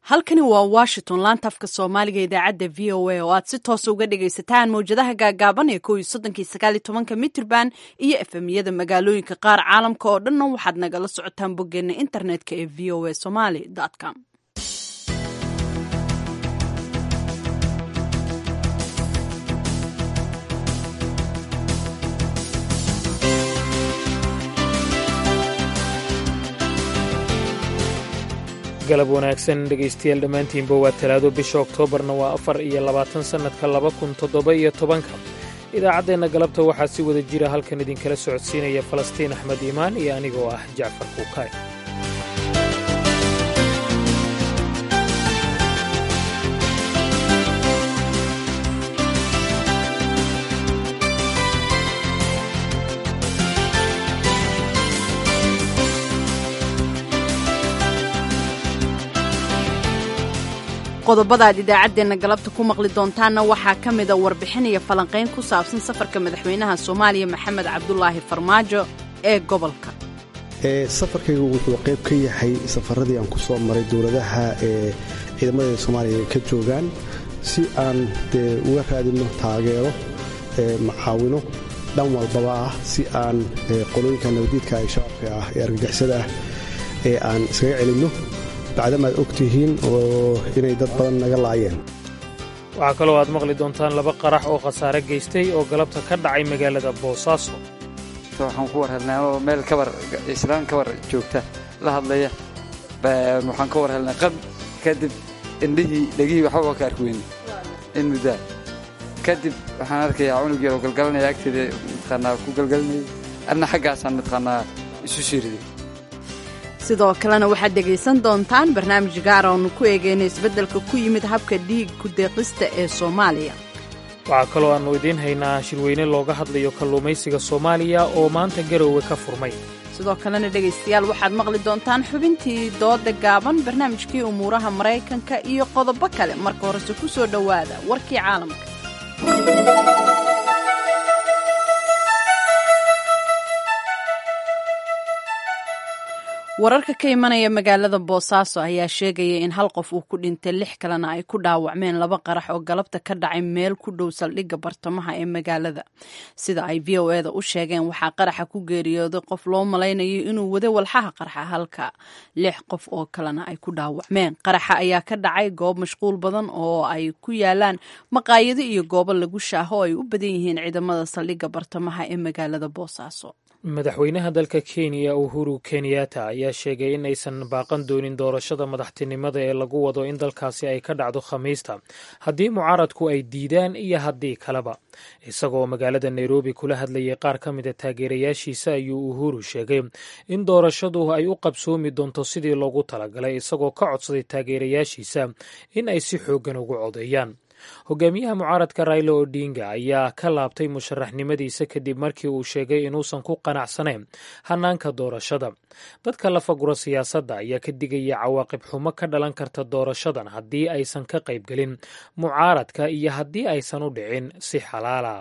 halkani waa washington laanta afka soomaaliga idaacadda v o a oo aad si toosa uga dhagaysataan mawjadaha gaagaaban ee kow iyo soddonkii sagaal iyo tobanka mitrban iyo efemyada magaalooyinka qaar caalamka oo dhanna waxaad nagala socotaan boggeena internetka ee v o a somaly com galab wanaagsan dhegaystayaal dhammaantiinba waa talaado bisha oktoobarna waa afar iyo labaatan sannadka laba kun toddoba iyo tobanka idaacaddeenna galabta waxaa si wada jira halkan idinkala socodsiinaya falastiin axmed iimaan iyo anigoo ah jacfar kuukaay qodobada aad idaacaddeenna galabta ku maqli doontaanna waxaa ka mida warbixin iyo falanqayn ku saabsan safarka madaxweynaha soomaaliya maxamed cabdulaahi farmaajo ee gobolka safarkaygu wuxuu qayb ka yahay safaradii aan ku soo maray dowladaha ee ciidamada soomaaliya ay ka joogaan si aan dee uga raadinno taageero macaawino dhan walbaba ah si aan qolooyinka nabadiidka ee shabaabka ah ee argagixisada ah ee aan iskaga celinno bacdamaad og tihiin oo inay dad badan naga laayeen waxaa kaloo aad maqli doontaan laba qarax oo khasaare geystay oo galabta ka dhacay magaalada boosaaso waxaan ku war helnay anoo meel kabar islaan kabar joogta la hadlaya waxaan ka war helnay qab kadib indhihii dhegihii waxbaba ka arki weyne in muddaa kadib waxaan arkayaa cunug yaroo galgalanaya agteeda mataqaanaa ku galgalinayay adna xaggaasaan mataqaanaa isu shiiriday sidoo kalena waxaad dhegaysan doontaan barnaamij gaar oonu ku eegeyna isbeddelka ku yimid habka dhiig ku-deeqista ee soomaaliya waxaa kaloo aannu idiin haynaa shirweyne looga hadlayo kalluumaysiga soomaaliya oo maanta garoowe ka furmay sidoo kalena dhegaystayaal waxaad maqli doontaan xubintii dooda gaaban barnaamijkii umuuraha maraykanka iyo qodobo kale marka horese ku soo dhowaada warkii caalamka wararka ka imanaya magaalada boosaaso ayaa sheegaya in hal qof uu ku dhintay lix kalena ay ku dhaawacmeen laba qarax oo galabta ka dhacay meel ku dhow saldhigga bartamaha ee magaalada sida ay v o eda u sheegeen waxaa qaraxa ku geeriyooday qof loo malaynayo inuu wada walxaha qarxa halka lix qof oo kalena ay ku dhaawacmeen qaraxa ayaa ka dhacay goob mashquul badan oo ay ku yaalaan maqaayado iyo goobo lagu shaaho oo ay u badan yihiin ciidamada saldhigga bartamaha ee magaalada boosaaso madaxweynaha dalka kenya uhuru kenyatta ayaa sheegay in aysan baaqan doonin doorashada madaxtinimada ee lagu wado in dalkaasi ay ka dhacdo khamiista haddii mucaaradku ay diidaan iyo haddii kaleba isagoo magaalada nairobi kula hadlayay qaar ka mida taageerayaashiisa ayuu uhuru sheegay in doorashadu ay u qabsoomi doonto sidii loogu talagalay isagoo ka codsaday taageerayaashiisa in ay si xooggan ugu codeeyaan hogaamiyaha mucaaradka raila odinga ayaa ka laabtay musharaxnimadiisa kadib markii uu sheegay inuusan ku qanacsanayn hanaanka doorashada dadka la fagura siyaasadda ayaa ka digaya cawaaqib xumo ka dhalan karta doorashadan haddii aysan ka qaybgelin mucaaradka iyo haddii aysan u dhicin si xalaala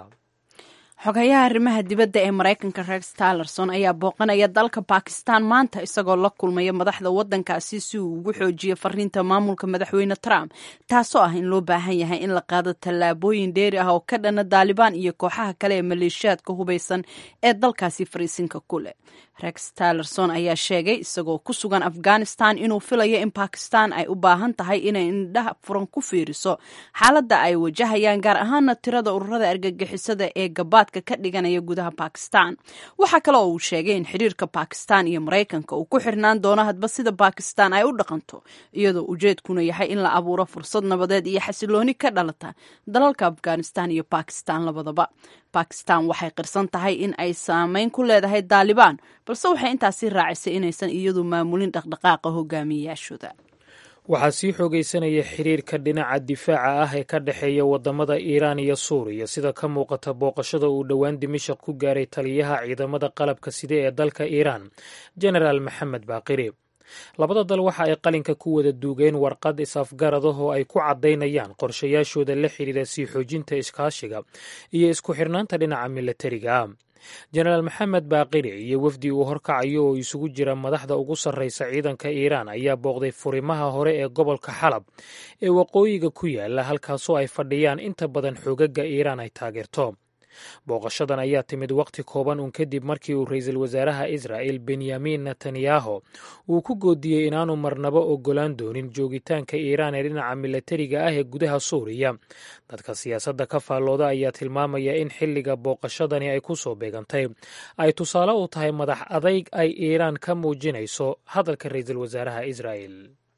xogayaha arrimaha dibadda ee maraykanka rex talerson ayaa booqanaya dalka bakistan maanta isagoo la kulmaya madaxda waddankaasi si uu ugu xoojiyo fariinta maamulka madaxweyne trump taasoo ah in loo baahan yahay in la qaado tallaabooyin dheeri ah oo ka dhana daalibaan iyo kooxaha kale ee maleeshiyaadka hubaysan ee dalkaasi fariisinka ku leh rex talerson ayaa sheegay isagoo ku sugan afghanistan inuu filayo in bakistan ay u baahan tahay inay indhaha furan ku fiiriso xaaladda ay wajahayaan gaar ahaana tirada ururada argagixisada ee gabaad ka dhiganaya gudaha bakistan waxaa kale oo uu sheegay in xiriirka bakistan iyo maraykanka uu ku xirnaan doono hadba sida bakistan ay u dhaqanto iyadoo ujeedkuna yahay in la abuuro fursad nabadeed iyo xasilooni ka dhalata dalalka afghanistan iyo bakistan labadaba bakistan waxay qirsan tahay in ay saameyn ku leedahay daalibaan balse waxay intaasi raacisay inaysan iyadu maamulin dhaqdhaqaaqa hogaamiyeyaashooda waxaa sii xoogaysanaya xiriirka dhinaca difaaca ah ee ka dhexeeya wadamada iiraan iyo suuriya sida ka muuqata booqashada uu dhowaan dimashaq ku gaaray taliyaha ciidamada qalabka side ee dalka iiraan genaraal maxamed baaqiri labada dal waxa ay qalinka ku wada duugeen warqad is-afgarad ah oo ay ku caddaynayaan qorshayaashooda la xidhiira sii xoojinta iskaashiga iyo isku xirnaanta dhinaca milatariga jenaraal maxamed baaqiri iyo wafdi uu horkacayo oo isugu jira madaxda ugu sarreysa ciidanka iiraan ayaa booqday furimaha hore ee gobolka xalab ee waqooyiga ku yaala halkaasoo ay fadhiyaan inta badan xoogaga iiraan ay taageerto booqashadan ayaa timid waqti kooban uun kadib markii uu ra-iisul wasaaraha israa'el benyamin netanyahu uu ku goodiyey inaanu marnabo ogolaan doonin joogitaanka iiraan ee dhinaca milatariga ah ee gudaha suuriya dadka siyaasadda ka faallooda ayaa tilmaamaya in xilliga booqashadani ay ku soo beegantay ay tusaale u tahay madax adayg ay iiraan ka muujinayso hadalka ra-iisul wasaaraha israa'el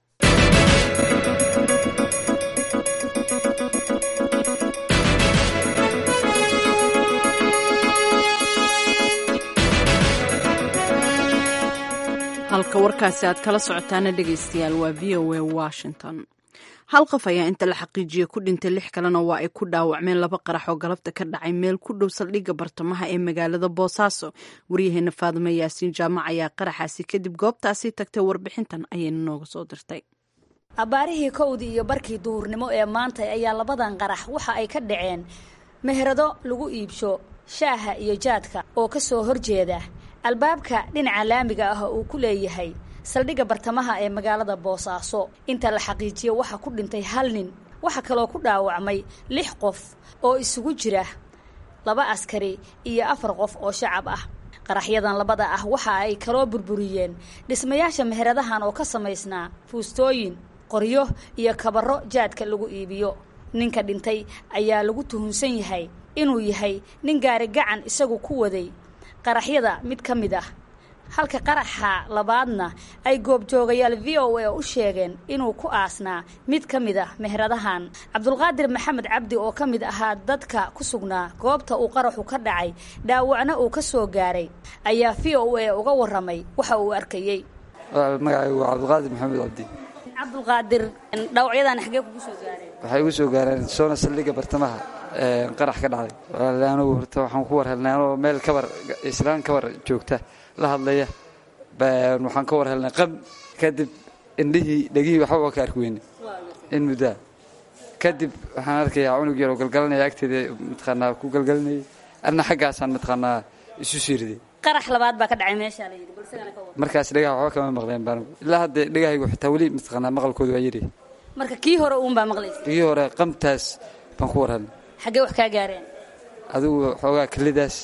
halka warkaasi aad kala socotaana dhegaystayaal waa v o a washington hal qof ayaa inta la xaqiijiyey ku dhintay lix kalena waa ay ku dhaawacmeen laba qarax oo galabta ka dhacay meel ku dhow saldhigga bartamaha ee magaalada boosaaso waryaheena faadimo yaasiin jaamac ayaa qaraxaasi kadib goobtaasi tagtay warbixintan ayayna nooga soo dirtay abbaarihii kowdii iyo barkii duhurnimo ee maanta ayaa labadan qarax waxa ay ka dhaceen meherado lagu iibsho shaaha iyo jaadka oo ka soo horjeeda albaabka dhinaca laamiga ah uu ku leeyahay saldhigga bartamaha ee magaalada boosaaso inta la xaqiijiyo waxaa ku dhintay hal nin waxaa kaloo ku dhaawacmay lix qof oo isugu jira laba askari iyo afar qof oo shacab ah qaraxyadan labada ah waxa ay kaloo burburiyeen dhismayaasha meheradahan oo ka samaysnaa fuustooyin qoryo iyo kabaro jaadka lagu iibiyo ninka dhintay ayaa lagu tuhunsan yahay inuu yahay nin gaari gacan isagu ku waday qaraxyada mid ka mid ah halka qaraxa labaadna ay goobjoogayaal v o a u sheegeen inuu ku aasnaa mid ka mid ah meheradahan cabdulqaadir maxamed cabdi oo ka mid ahaa dadka ku sugnaa goobta uu qaraxu ka dhacay dhaawacna uu ka soo gaaray ayaa v o a uga warramay waxa uu arkayey magacaygu waa cabdulqaadir maxamed cabdi cabdulqaadir dhaawacyadan xaggee kugu soo gaareen waxay igu soo gaareen soona saldhigga bartamaha qarax ka dhacday anugu horta waxaan ku war helnay anoo meel kabar islaan kabar joogta la hadlaya waxaan ka war helnay qab kadib indhihii dhegihii waxba waa ka arki weyne in muddaa kadib waxaan arkayaa cunug yaroo galgalanaya agteeda mataqaanaa ku galgalinayay adna xaggaasaan mataqaanaa isu siiriday qarax labaad baa ka dhacay meeshaa la yidhi balsagana ka war markaas dhegaha waxba kama maqleen baan ilaa hadda dhegahaygu xitaa weli mataqaanaa maqalkooda waa yiri marka kii hore uun baa maqlaysa dhegihii hore qamtaas baan ku war helnay xaggee wax kaa gaareen adigu xoogaa kelidaas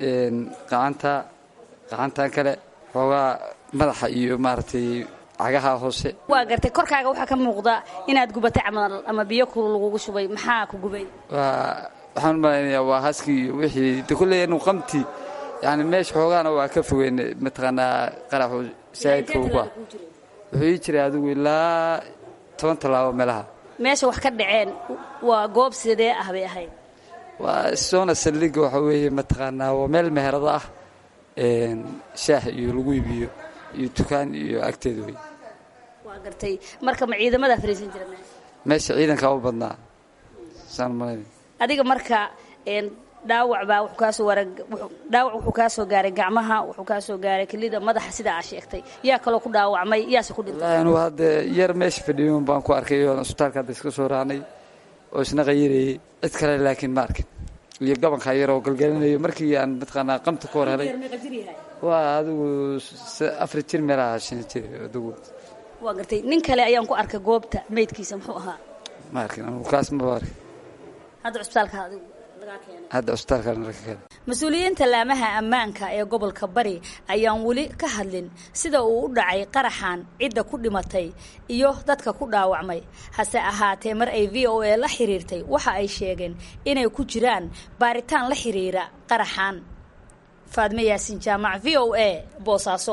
qacanta qacantan kale xoogaa madaxa iyo maaragtay cagaha hoose waa gartay korkaaga waxaa ka muuqda inaad gubatay camal ama biyo kulul lagugu shubay maxaa ku gubay waa waxaan u malaynayaa waa haskii iyo wixii de kolley anu qamti yani meesha xoogaana waa ka fogeyn mataqaanaa qaraxu saa'idka ugu ah wuxuu ii jiray adigu ilaa toban tallaabo meelaha meesha wax ka dhaceen waa goob sidee ah bay ahayd waa soona saldhigga waxa weeye mataqaanaa waa meel meherado ah shaah iyo lagu iibiyo iyo dukaan iyo agteeda wey waa gartay marka ma ciidamadaa fariisan jira meesha meesha ciidankaa u badnaa saan malaynay adiga marka dhaawac baa wuxuu kaasoo waara dhaawac wuxuu kaa soo gaaray gacmaha wuxuu kaa soo gaaray kelida madaxa sidaa aa sheegtay yaa kaloo ku dhaawacmay yaase ku dhintay wallaahi anugu hadda yar meesha fadhiyon baan ku arkay oo isbitaalka hadda iska soo raacnay oo isna qayirayay cid kale laakiin ma arkin iyo gabankaa yar oo galgalinayo markii aan mataqaanaa qamta ka hor helay waa adigu afar jir meelaha shan jir adigu waa gartay nin kale ayaan ku arkay goobta meydkiisa muxuu ahaa ma arkin anugu kaas maba arkin hadda cusbitaalka adigu lagaa keenay hadda cusbitaalka laga keenay mas-uuliyiinta laamaha ammaanka ee gobolka bari ayaan weli ka hadlin sida uu u dhacay qaraxan cidda ku dhimatay iyo dadka ku dhaawacmay hase ahaatee mar ay v o a la xiriirtay waxa ay sheegeen inay ku jiraan baaritaan la xiriira qaraxan faadme yaasin jaamac v o a boosaaso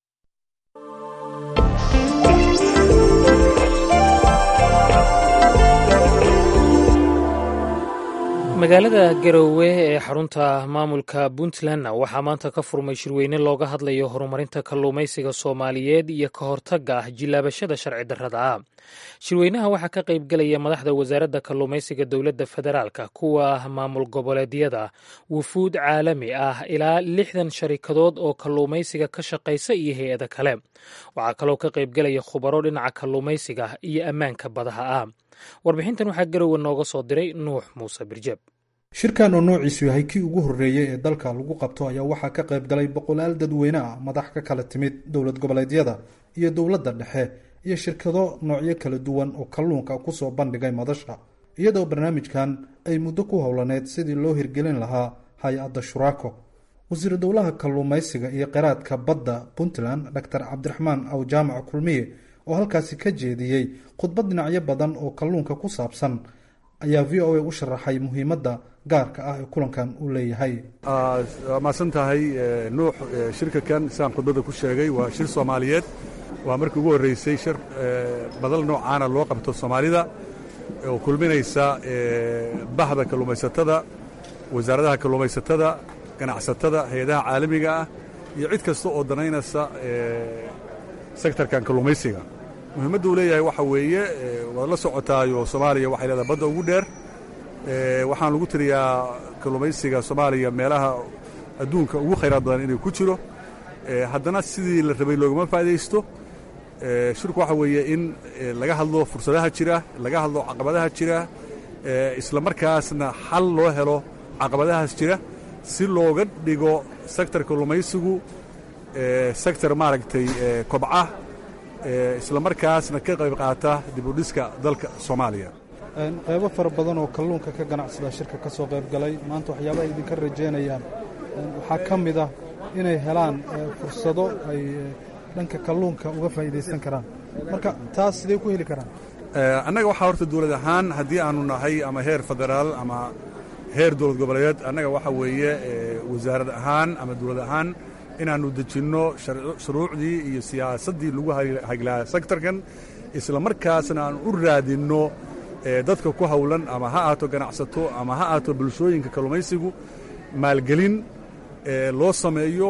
magaalada garowe ee xarunta maamulka puntlandna waxaa maanta ka furmay shirweyne looga hadlayo horumarinta kalluumaysiga soomaaliyeed iyo ka hortagga ah jilaabashada sharci darrada ah shirweynaha waxaa ka qaybgelaya madaxda wasaaradda kalluumaysiga dowladda federaalka kuwa maamul goboleedyada wufuud caalami ah ilaa lixdan sharikadood oo kalluumaysiga ka shaqaysa iyo hay-ada kale waxaa kaloo ka qaybgelaya khubaro dhinaca kalluumaysiga iyo ammaanka badaha ah warbixintan waxaa garowe nooga soo diray nuux muuse birjeb shirkan oo noociisu yahay kii ugu horreeyey ee dalka lagu qabto ayaa waxaa ka qayb galay boqolaal dadweyne ah madax ka kala timid dowlad goboleedyada iyo dowladda dhexe iyo shirkado noocyo kala duwan oo kalluunka kusoo bandhigay madasha iyadoo barnaamijkan ay muddo ku howlaneyd sidii loo hirgelin lahaa hay-adda shuraako wasiiru dowlaha kalluumaysiga iyo qiraadka badda puntland doctor cabdiraxmaan aw jaamac kulmiye oo halkaasi ka jeediyey khudbad dhinacyo badan oo kalluunka ku saabsan ayaa v o a u sharaxay muhiimadda gaarka ah ee kulankan uu leeyahay waa mahadsan tahay nuux shirka kan sidaan khudbadda ku sheegay waa shir soomaaliyeed waa markii ugu horreysay shir badal noocaana loo qabto soomaalida oo kulminaysa bahda kalluumaysatada wasaaradaha kalluumaysatada ganacsatada hay-adaha caalamiga ah iyo cid kasta oo danaynaysa sektarkan kalluumaysiga muhiimadda uu leeyahay waxa weeye waad la socotaayo soomaaliya waxay leedahay badda ugu dheer waxaan lagu tiriyaa kalluumaysiga soomaaliya meelaha adduunka ugu khayraad badan inuu ku jiro haddana sidii la rabay loogama faa'idaysto shirku waxa weeye in laga hadlo fursadaha jira laga hadlo caqabadaha jira isla markaasna xal loo helo caqabadahaas jira si looga dhigo sektor kalluumaysigu sektor maaragtay kobca isla markaasna ka qayb qaata dibudhiska dalka soomaaliya qaybo fara badan oo kalluunka ka ganacsada shirka ka soo qayb galay maanta waxyaabaha idinka rajaynayaan waxaa ka mid ah inay helaan fursado ay dhanka kalluunka uga faa'iidaysan karaan marka taas sidee ku heli karaan annaga waxaa horta dawlad ahaan haddii aanu nahay ama heer federaal ama heer dowlad goboleed annaga waxa weeye wasaarad ahaan ama dowlad ahaan inaannu dejinno shuruucdii iyo siyaasaddii lagu haglaa sektorkan isla markaasna aan u raadinno dadka ku howlan ama ha aato ganacsato ama ha aato bulshooyinka kalluumaysigu maalgelin loo sameeyo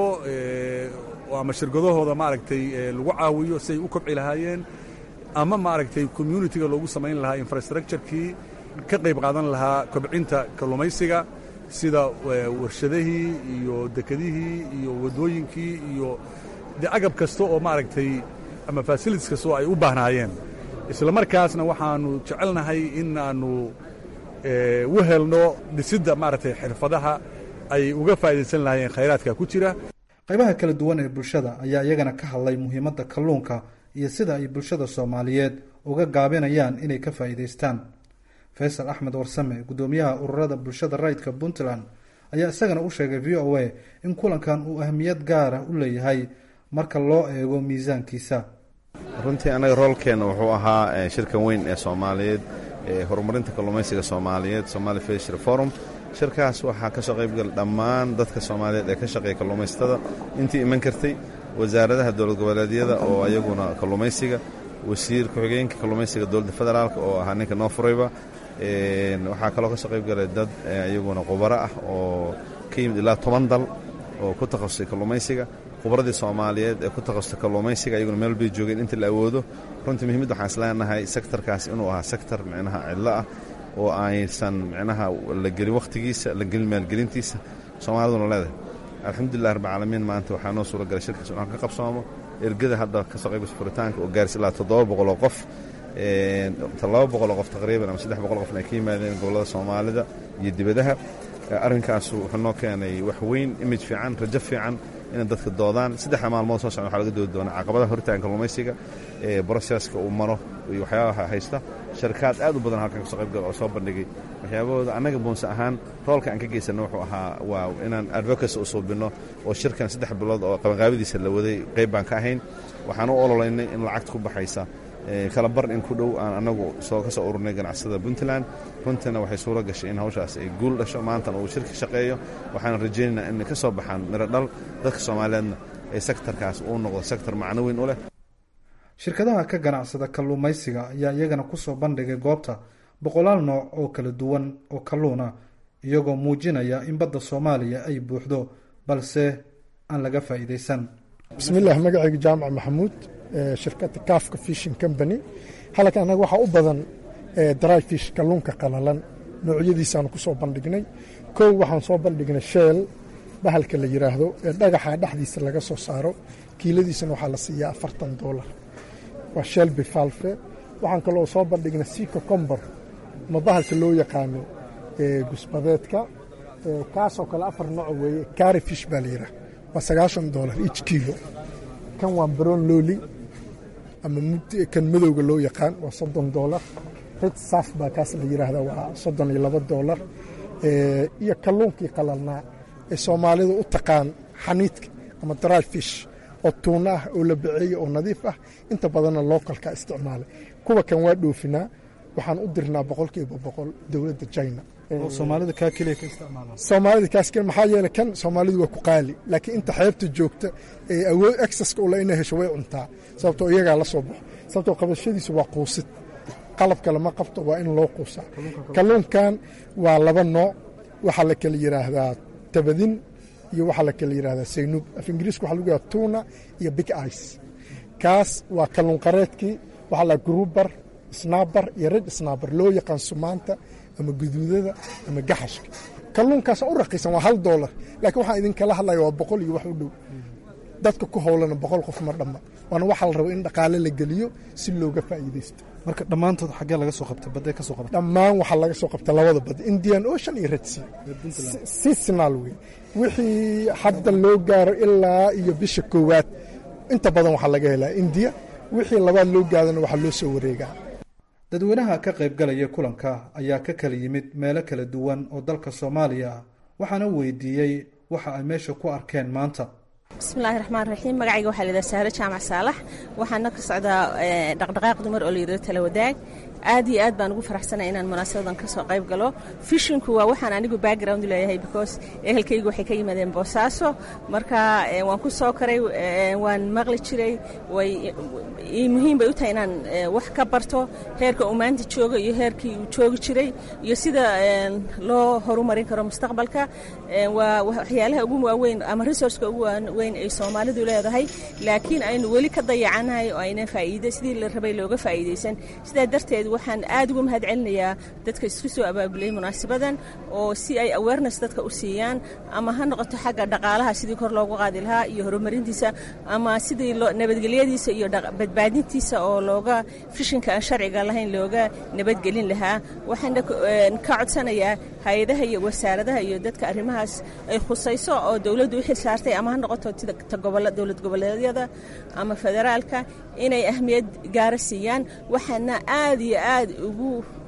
ama shirkadahooda maaragtay lagu caawiyo si ay u kobci lahaayeen ama maaragtay communitiga loogu samayn lahaa infrastructurekii ka qayb qaadan lahaa kobcinta kalluumaysiga sida warshadihii iyo dekedihii iyo waddooyinkii iyo de agab kasta oo maaragtay ama fasilitis kasta oo ay u baahnaayeen isla markaasna waxaannu jecelnahay in aannu u helno dhisidda maaragtay xirfadaha ay uga faa'idaysan lahaayeen khayraadka ku jira qaybaha kala duwan ee bulshada ayaa iyagana ka hadlay muhiimadda kalluunka iyo sida ay bulshada soomaaliyeed uga gaabinayaan inay ka faa'iidaystaan faysal axmed warsame guddoomiyaha ururada bulshada rayidka puntland ayaa isagana u sheegay v o a in kulankan uu ahmiyad gaara u leeyahay marka loo eego miisaankiisa runtii annaga roolkeenna wuxuu ahaa shirkan weyn ee soomaaliyeed ee horumarinta kalluumaysiga soomaaliyeed somali fishery forum shirkaas waxaa ka soo qaybgala dhammaan dadka soomaaliyeed ee ka shaqeeya kalluumaysatada intii iman kartay wasaaradaha dowlad goboleedyada oo ayaguna kalluumaysiga wasiir ku-xigeenka kalluumaysiga dowladda federaalk oo ahaa ninka noo furayba waxaa kaloo ka soo qayb galay dad iyaguna khubaro ah oo ka yimid ilaa toban dal oo ku takhasusay kalluumaysiga khubradii soomaaliyeed ee ku takhasustay kalluumaysiga ayaguna meel bay joogeen inta la awoodo runtii muhiimadda waxaan isleenahay sektarkaas inuu ahaa sektar micnaha cidlo ah oo aysan micnaha la gelin wakhtigiisa la gelin maalgelintiisa soomaaliduna leedahay alxamdulilah rabbilcaalamiin maanta waxaa noo suura galay shirkaas inaan ka qabsoomo ergada hadda ka soo qaybgasay furitaanka oo gaaris ilaa toddoba boqol oo qof laba boqoloo qof taqriiban ama saddex boqol qofna ay ka yimaadeen gobollada soomaalida iyo dibadaha arrinkaasu wuxuu noo keenay wax weyn imij fiican rajo fiican inay dadka doodaan saddexda maalmood soo socda waxaa laga doodi doonaa caqabadaha hortagan kalluumaysiga ee broseska uu maro iyo waxyaabaha haysta sharkaad aad u badan halkan kasoo qaybgal oo soo bandhigay waxyaabahooda annaga buunse ahaan roolka aan ka geysanno wuxuu ahaa waa inaan advocacy u suubinno oo shirkan saddex bilood oo qabanqaabadiisa la waday qayb baan ka ahayn waxaan u ololaynay in lacagta ku baxaysa kala bar in ku dhow aan annagu soo ka soo ururnay ganacsada puntland runtiina waxay suuro gashay in hawshaas ay guul dhasho maantana uu shirka shaqeeyo waxaan rajaynaynaa inay ka soo baxaan miro dhal dadka soomaaliyeedna ee sektarkaas uu noqdo sektar macno weyn u leh shirkadaha ka ganacsada kalluumaysiga ayaa iyagana ku soo bandhigay goobta boqolaal nooc oo kala duwan oo kalluun ah iyagoo muujinaya in badda soomaaliya ay buuxdo balse aan laga faa'iidaysan bismillaah magacayga jaamac maxamuud shirkadda kaafka fishin company halka annaga waxaa u badan dry fish kalluunka qalalan noocyadiisaanu ku soo bandhignay kow waxaan soo bandhignay sheel bahalka la yidhaahdo ee dhagaxa dhexdiisa laga soo saaro kiiladiisana waxaa la siiyaa afartan doolar waa sheel bifalfe waxaan kaloo soo bandhignay sika combor ma bahalka loo yaqaano gusbadeedka kaasoo kale afar nooc weeye kaari fish baa la yidhaah waa sagaashan doolar each kilo kan waa baron loli ama kan madowga loo yaqaan waa soddon doolar red saf baa kaas la yidhaahda waa soddon iyo laba doolar iyo kalluunkii qalalnaa ee soomaalidu u taqaan xaniidka ama dry fish oo tuuna ah oo la baceeye oo nadiif ah inta badanna lookalka isticmaalay kuwa kan waa dhoofinaa waxaan u dirnaa boqolkiiba boqol dowladda china soomaalida kaa keliya ka isticmaalaan soomaalida kaas maxaa yeele kan soomaalidu waa ku qaali laakiin inta xeebta joogta ee awood exaska ula inay hesho way cuntaa sababtoo iyagaa la soo baxo sababtoo qabashadiisu waa quusid qalabka lama qabto waa in loo quusaa kalluunkan waa laba nooc waxaa la kala yidhaahdaa tabadin iyo waxaa la kala yidhahdaa saynuub af ingiriiska waxa lagu yidhahda tuna iyo big ice kaas waa kalluun qareedkii waxaa la grubar snaabar iyo red snaabar loo yaqaan sumaanta ama guduudada ama gaxashka kalluunkaas u raqiisan waa hal doolar laakiin waxaan idinkala hadlaya waa boqol iyo wax u dhow dadka ku howlana boqol qof ma dhamma waana waxaa la raba in dhaqaale la geliyo si looga faa'iidaysto marka dhammaantood xaggee laga soo qabta badday ka soo qabta dhammaan waxaa laga soo qabta labada bad indian ocean iyo red sea seasonal wey wixii hadda loo gaaro ilaa iyo bisha koowaad inta badan waxaa laga helaa indiya wixii labaad loo gaadana waxaa loo soo wareegaa dadweynaha ka qaybgalaya kulanka ayaa ka kala yimid meelo kala duwan oo dalka soomaaliya ah waxaana weydiiyey waxa ay meesha ku arkeen maanta bismillahi raxmaan raxiim magacayga waxaa layidhaha sahro jaamac saalax waxaana ka socdaa dhaqdhaqaaq dumar oo layidhahdo tala wadaag aad iyo aad baan ugu faraxsanay inaan munaasabadan ka soo qayb galo fishinku waa waxaan anigu background leeyahay because ehelkaygu waxay ka yimaadeen boosaaso marka waan ku soo karay waan maqli jiray way muhiim bay u tahay inaan wax ka barto heerka uu maanta joogo iyo heerkii uu joogi jiray iyo sida loo horumarin karo mustaqbalka waa waxyaalaha ugu waaweyn ama resourceka ugu waaweyn ay soomaalidu leedahay laakiin aynu weli ka dayacanahay oo aynan faa'iida sidii la rabay looga faa'iidaysan sidaa darteed waxaan aad ugu mahad celinayaa dadka isku soo abaabulay munaasabadan oo si ay awareness dadka u siiyaan ama ha noqoto xagga dhaqaalaha sidii kor loogu qaadi lahaa iyo horumarintiisa ama sidii nabadgelyadiisa iyo badbaadintiisa oo looga fishinka aan sharciga lahayn looga nabadgelin lahaa waxaana ka codsanayaa hay-adaha iyo wasaaradaha iyo dadka arrimahaas ay khusayso oo dowladdu u xil saartay ama ha noqoto dowlad goboleedyada ama federaalka inay ahmiyad gaara siiyaan waxaana aad iyo aad ugu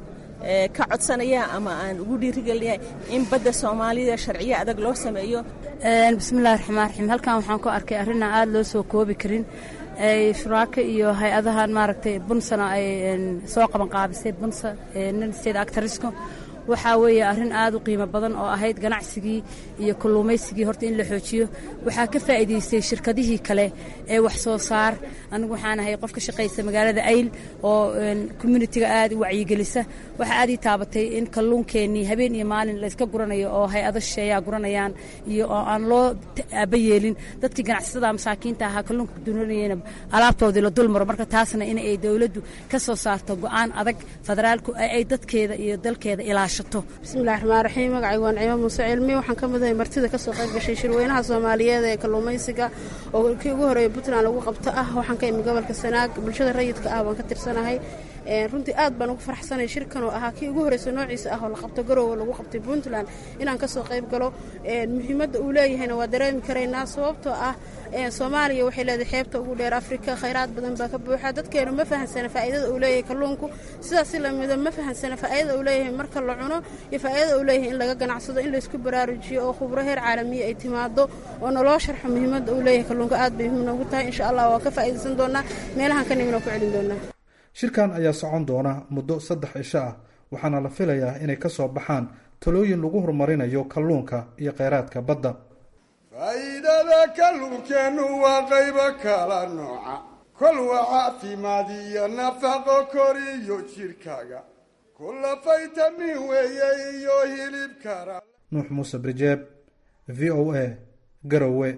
ka codsanaya ama aan ugu dhiirigelinaya in badda soomaalida sharciyo adag loo sameeyo bismillahi raxmaan raxiim halkan waxaan ku arkay arrinaan aada loo soo koobi karin shuraako iyo hay-adahan maaragtay bunsana ay soo qaban qaabisay bunsa nin state actarisko waxaa weeye arrin aad u qiimo badan oo ahayd ganacsigii iyo kalluumaysigii horta in la xoojiyo waxaa ka faa'iidaystay shirkadihii kale ee wax soo saar anigu waxaan ahay qof ka shaqaysa magaalada ayl oo communitiga aad u wacyigelisa waxaa aad ii taabatay in kalluunkeennii habeen iyo maalin layska guranayo oo hay-ado shisheeyaa guranayaan iyo oo aan loo aaba yeelin dadkii ganacsatada masaakiinta ahaa kalluunka duranayena alaabtoodii la dulmaro marka taasna in ay dowladdu ka soo saarto go'aan adag federaalku ay dadkeeda iyo dalkeeda ilaasho bismillahi raxmaan raxiim magacaygu waa nicimo muuse cilmi waxaan ka midahay martida ka soo qayb gashay shirweynaha soomaaliyeed ee kalluumaysiga oo kii ugu horreeya puntland lagu qabto ah waxaan ka imi gobolka sanaag bulshada rayidka ah waan ka tirsanahay runtii aad baan ugu faraxsanay shirkan oo ahaa kii ugu horreysa noociisa ah oo la qabto garoowe lagu qabtay puntland inaan ka soo qayb galo muhiimadda uu leeyahayna waa dareemi karaynaa sababtoo ah soomaaliya waxay leedahay xeebta ugu dheer afrika khayraad badan baa ka buuxa dadkeenu ma fahansana faa'iidada uu leeyahay kalluunku sidaas si lamida ma fahansana faa'iidada uu leeyahay marka la cuno iyo faa'iidada uu leeyahay in laga ganacsado in laysku baraarujiyo oo khubro heer caalamiya ay timaado oo naloo sharxo muhiimadda uu leeyahay kalluunka aad bay muhiim noogu tahay insha allah waan ka faa'iidaysan doonaa meelahan ka nimina ku celin doonaa shirkan ayaa socon doona muddo saddex cisho ah waxaana la filayaa inay ka soo baxaan talooyin lagu horumarinayo kalluunka iyo kheyraadka badda faa'iidada kalluunkeennu waa qaybo kala nooca kol waa caafimaad iyo nafaqo koriyo jidhkaaga kulla faytamin weeye iyo hilib kara nuux muuse brijeeb v o a garowe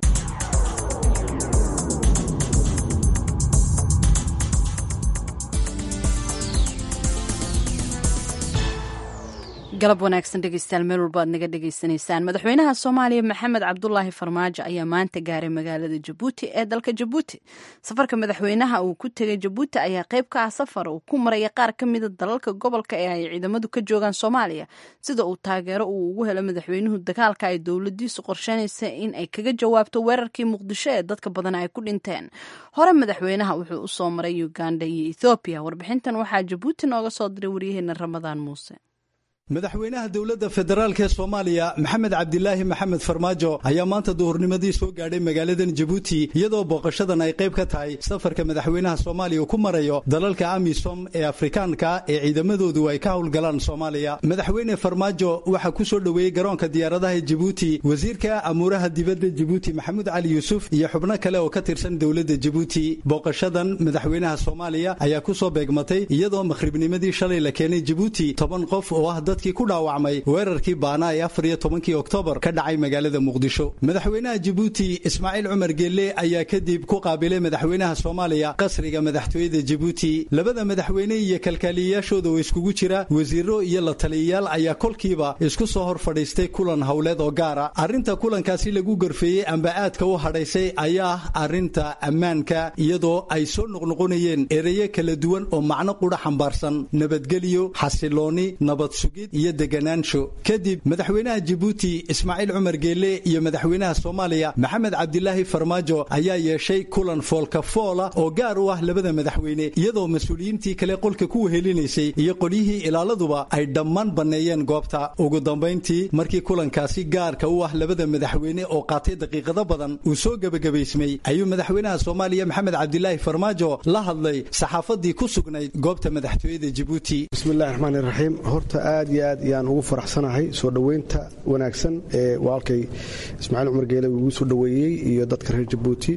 galab wanaagsan dhegeystayaal meel walba aad naga dhegeysanaysaan madaxweynaha soomaaliya maxamed cabdulaahi farmaajo ayaa maanta gaaray magaalada jabuuti ee dalka jabuuti safarka madaxweynaha uu ku tegay jabuuti ayaa qayb ka ah safar uu ku maraya qaar ka mida dalalka gobolka ee ay ciidamadu ka joogaan soomaaliya sida uu taageero uu ugu helo madaxweynuhu dagaalka ay dowladiisu qorsheynaysa in ay kaga jawaabto weerarkii muqdisho ee dadka badan ay ku dhinteen hore madaxweynaha wuxuu usoo maray uganda iyo ethoobiya warbixintan waxaa jabuuti nooga soo diray waryaheena ramadaan muuse madaxweynaha dowladda federaalk ee soomaaliya maxamed cabdilaahi maxamed farmaajo ayaa maanta duhurnimadii soo gaadhay magaaladan jabuuti iyadoo booqashadan ay qayb ka tahay safarka madaxweynaha soomaaliya uu ku marayo dalalka amisom ee afrikaanka ee ciidamadoodu ay ka howlgalaan soomaaliya madaxweyne farmaajo waxaa ku soo dhoweeyey garoonka diyaaradaha jabuuti wasiirka amuuraha dibadda jabuuti maxamuud cali yuusuf iyo xubno kale oo ka tirsan dowladda jabuuti booqashadan madaxweynaha soomaaliya ayaa ku soo beegmatay iyadoo makhribnimadii shalay la keenay jabuuti toban qof oo ah dadkii ku dhaawacmay weerarkii baana ee afar iyo tobankii oktoobar ka dhacay magaalada muqdisho madaxweynaha jabuuti ismaaciil cumar geelle ayaa kadib ku qaabilay madaxweynaha soomaaliya qasriga madaxtooyada jabuuti labada madaxweyne iyo kalkaaliyayaashooda oo iskugu jira wasiiro iyo la taliyayaal ayaa kolkiiba isku soo hor fadhiistay kulan howleed oo gaara arrinta kulankaasi lagu gorfeeyey amba aadka u hadhaysay ayaa ah arrinta ammaanka iyadoo ay soo noqnoqonayeen ereyo kala duwan oo macno qudha xambaarsan nabadgelyo xasilooni nabad sugid iyo deganaansho kadib madaxweynaha jabuuti ismaaciil cumar geelle iyo madaxweynaha soomaaliya maxamed cabdilaahi farmaajo ayaa yeeshay kulan foolka foola oo gaar u ah labada madaxweyne iyadoo mas-uuliyiintii kale qolka ku wehelinaysay iyo qolyihii ilaaladuba ay dhammaan banneeyeen goobta ugu dambayntii markii kulankaasi gaarka u ah labada madaxweyne oo qaatay daqiiqado badan uu soo gebagabaysmay ayuu madaxweynaha soomaaliya maxamed cabdilaahi farmaajo la hadlay saxaafadii ku sugnayd goobta madaxtooyada jabuuti bismillahi raxmaani raxiim horta aad iyo aad ayaan ugu faraxsanahay soo dhoweynta wanaagsan ee walaalkay ismaaciil cumar geele uu igu soo dhoweeyey iyo dadka reer jabuuti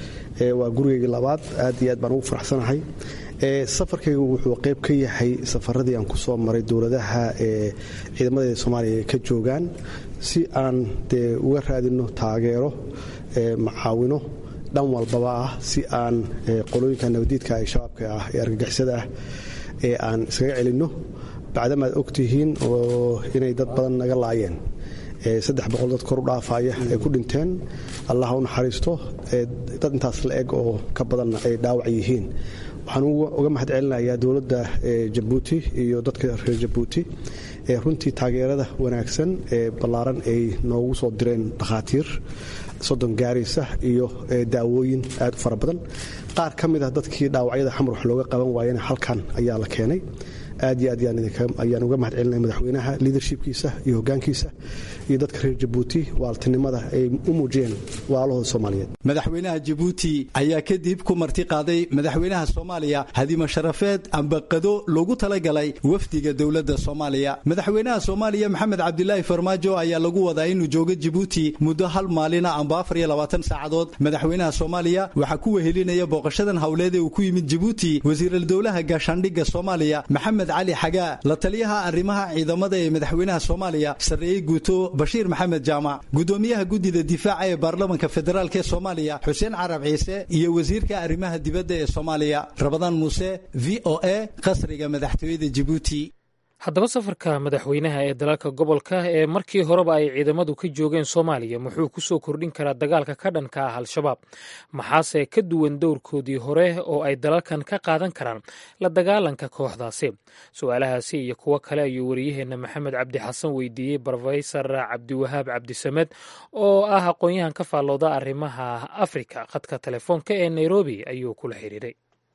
waa gurigeygii labaad aad iyo aad baan ugu faraxsanahay safarkaygu wuxuu qayb ka yahay safaradii aan ku soo maray dowladaha ee ciidamadeeda soomaaliya ka joogaan si aan dee uga raadino taageero macaawino dhan walbaba ah si aan qolooyinka nabadiidka ee shabaabka ah ee argagixisada ah ee aan iskaga celinno bacdamaad ogtihiin oo inay dad badan naga laayeen saddex boqol dad kor u dhaafaya ay ku dhinteen allah u naxariisto dad intaas la eg oo ka badanna ay dhaawac yihiin waxaan uga mahad celinayaa dowladda jabuuti iyo dadka reer jabuuti ee runtii taageerada wanaagsan ee ballaaran ay noogu soo direen dhakhaatiir soddon gaaraysa iyo daawooyin aad u fara badan qaar ka mid ah dadkii dhaawacyada xamar wax looga qaban waayena halkan ayaa la keenay aad iyo aad ayaan uga mahad celinaya madaxweynaha liadershipkiisa iyo hogaankiisa iyo dadka reer jabuuti waaltinimada ay u muujiyeen walaalahooda soomaaliyeed madaxweynaha jabuuti ayaa kadib ku marti qaaday madaxweynaha soomaaliya hadima sharafeed amba qado loogu talagalay wafdiga dowladda soomaaliya madaxweynaha soomaaliya maxamed cabdilaahi farmaajo ayaa lagu wadaa inuu joogo jabuuti muddo hal maalina amba afar iyo labaatan saacadood madaxweynaha soomaaliya waxaa ku wehelinaya booqashadan howleed ee uu ku yimid jabuuti wasiiral dowlaha gaashaandhigga soomaaliya maxamed cali xagaa la taliyaha arrimaha ciidamada ee madaxweynaha soomaaliya sarreeye guuto bashiir maxamed jaamac gudoomiyaha guddida difaaca ee baarlamanka federaalk ee soomaaliya xuseen carab ciise iyo wasiirka arrimaha dibadda ee soomaaliya rabadaan muuse v o a qasriga madaxtooyada jabuuti haddaba safarka madaxweynaha ee dalalka gobolka ee markii horeba ay ciidamadu ka joogeen soomaaliya muxuu ku soo kordhin karaa dagaalka ka dhanka ah al-shabaab maxaase ka duwan dowrkoodii hore oo ay dalalkan ka qaadan karaan la dagaalanka kooxdaasi su-aalahaasi iyo kuwo kale ayuu wariyaheenna maxamed cabdi xasan weydiiyey brofesor cabdiwahaab cabdisamed oo ah aqoon-yahan ka faallooda arrimaha afrika khadka telefoonka ee nairobi ayuu kula xiriiray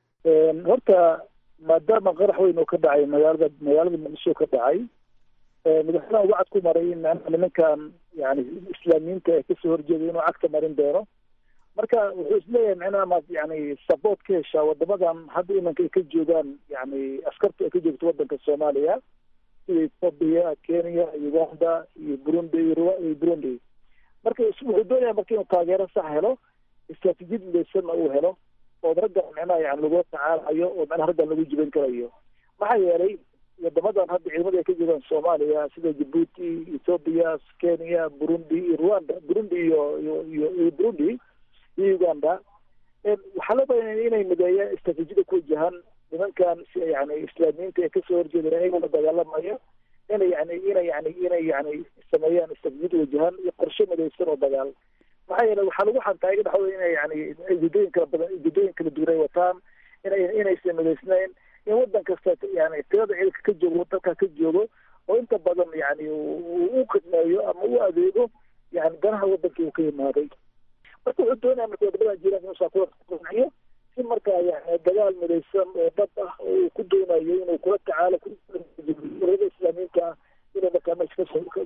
maadaama qarax weyn oo ka dhacay magaalada magaalada muqdisho ka dhacay madaxweynaha ugu cad ku maray in nimankan yani islaamiyiinta ee kasoo horjeeday inuu cagta marin doono marka wuxuu isleeyahay micnaha maad yani support ka heshaa wadamadan hadda imanka ay ka joogaan yani askarta ay ka joogto wadanka soomaaliya sida ethoobia kenya uganda iyo burundi iyo burundi marka wuxuu doonaya marka inuu taageero sax helo istraatijiyad midaysanna uu helo oo raggan micnaha yani lagula tacaalayo oo micnaha raggan lagu jiban karayo maxaa yeelay wadamadan hadda ciidamada ay ka joogaan soomaaliya sida jabuuti ethoobia kenya burundi iyo rwanda burundi iyo iyo iyo burundi iyo uganda waxaa loo badanaya inay mideeyaan istraatijiyada ku wajahan nimankan si yani islaamiyiinta ee kasoo horjeedeen ayagoo la dagaalamayo inay yani inay yani inay yani sameeyaan istafjid wajahan iyo qorshe midaysan oo dagaal maxaa yeele waxaa lagu xantaa iga dhaxway inay yani ujeedooyin kala badan ujeedooyin kala duwan ay wataan inay inaysan midaysnayn in wadan kasta yani tirada ciidanka ka joogo dalka ka joogo oo inta badan yani u khidmeeyo ama u adeego yani danaha wadankii uu ka yimaaday marka wuxuu doonaya marka wadamadan jiiraanka inuu saakuwayo si markaa yani dagaal midaysan oo dad ah oo uu ku doonayo inuu kula tacaalo urada islaamiyiinta ah inuu markaa meesha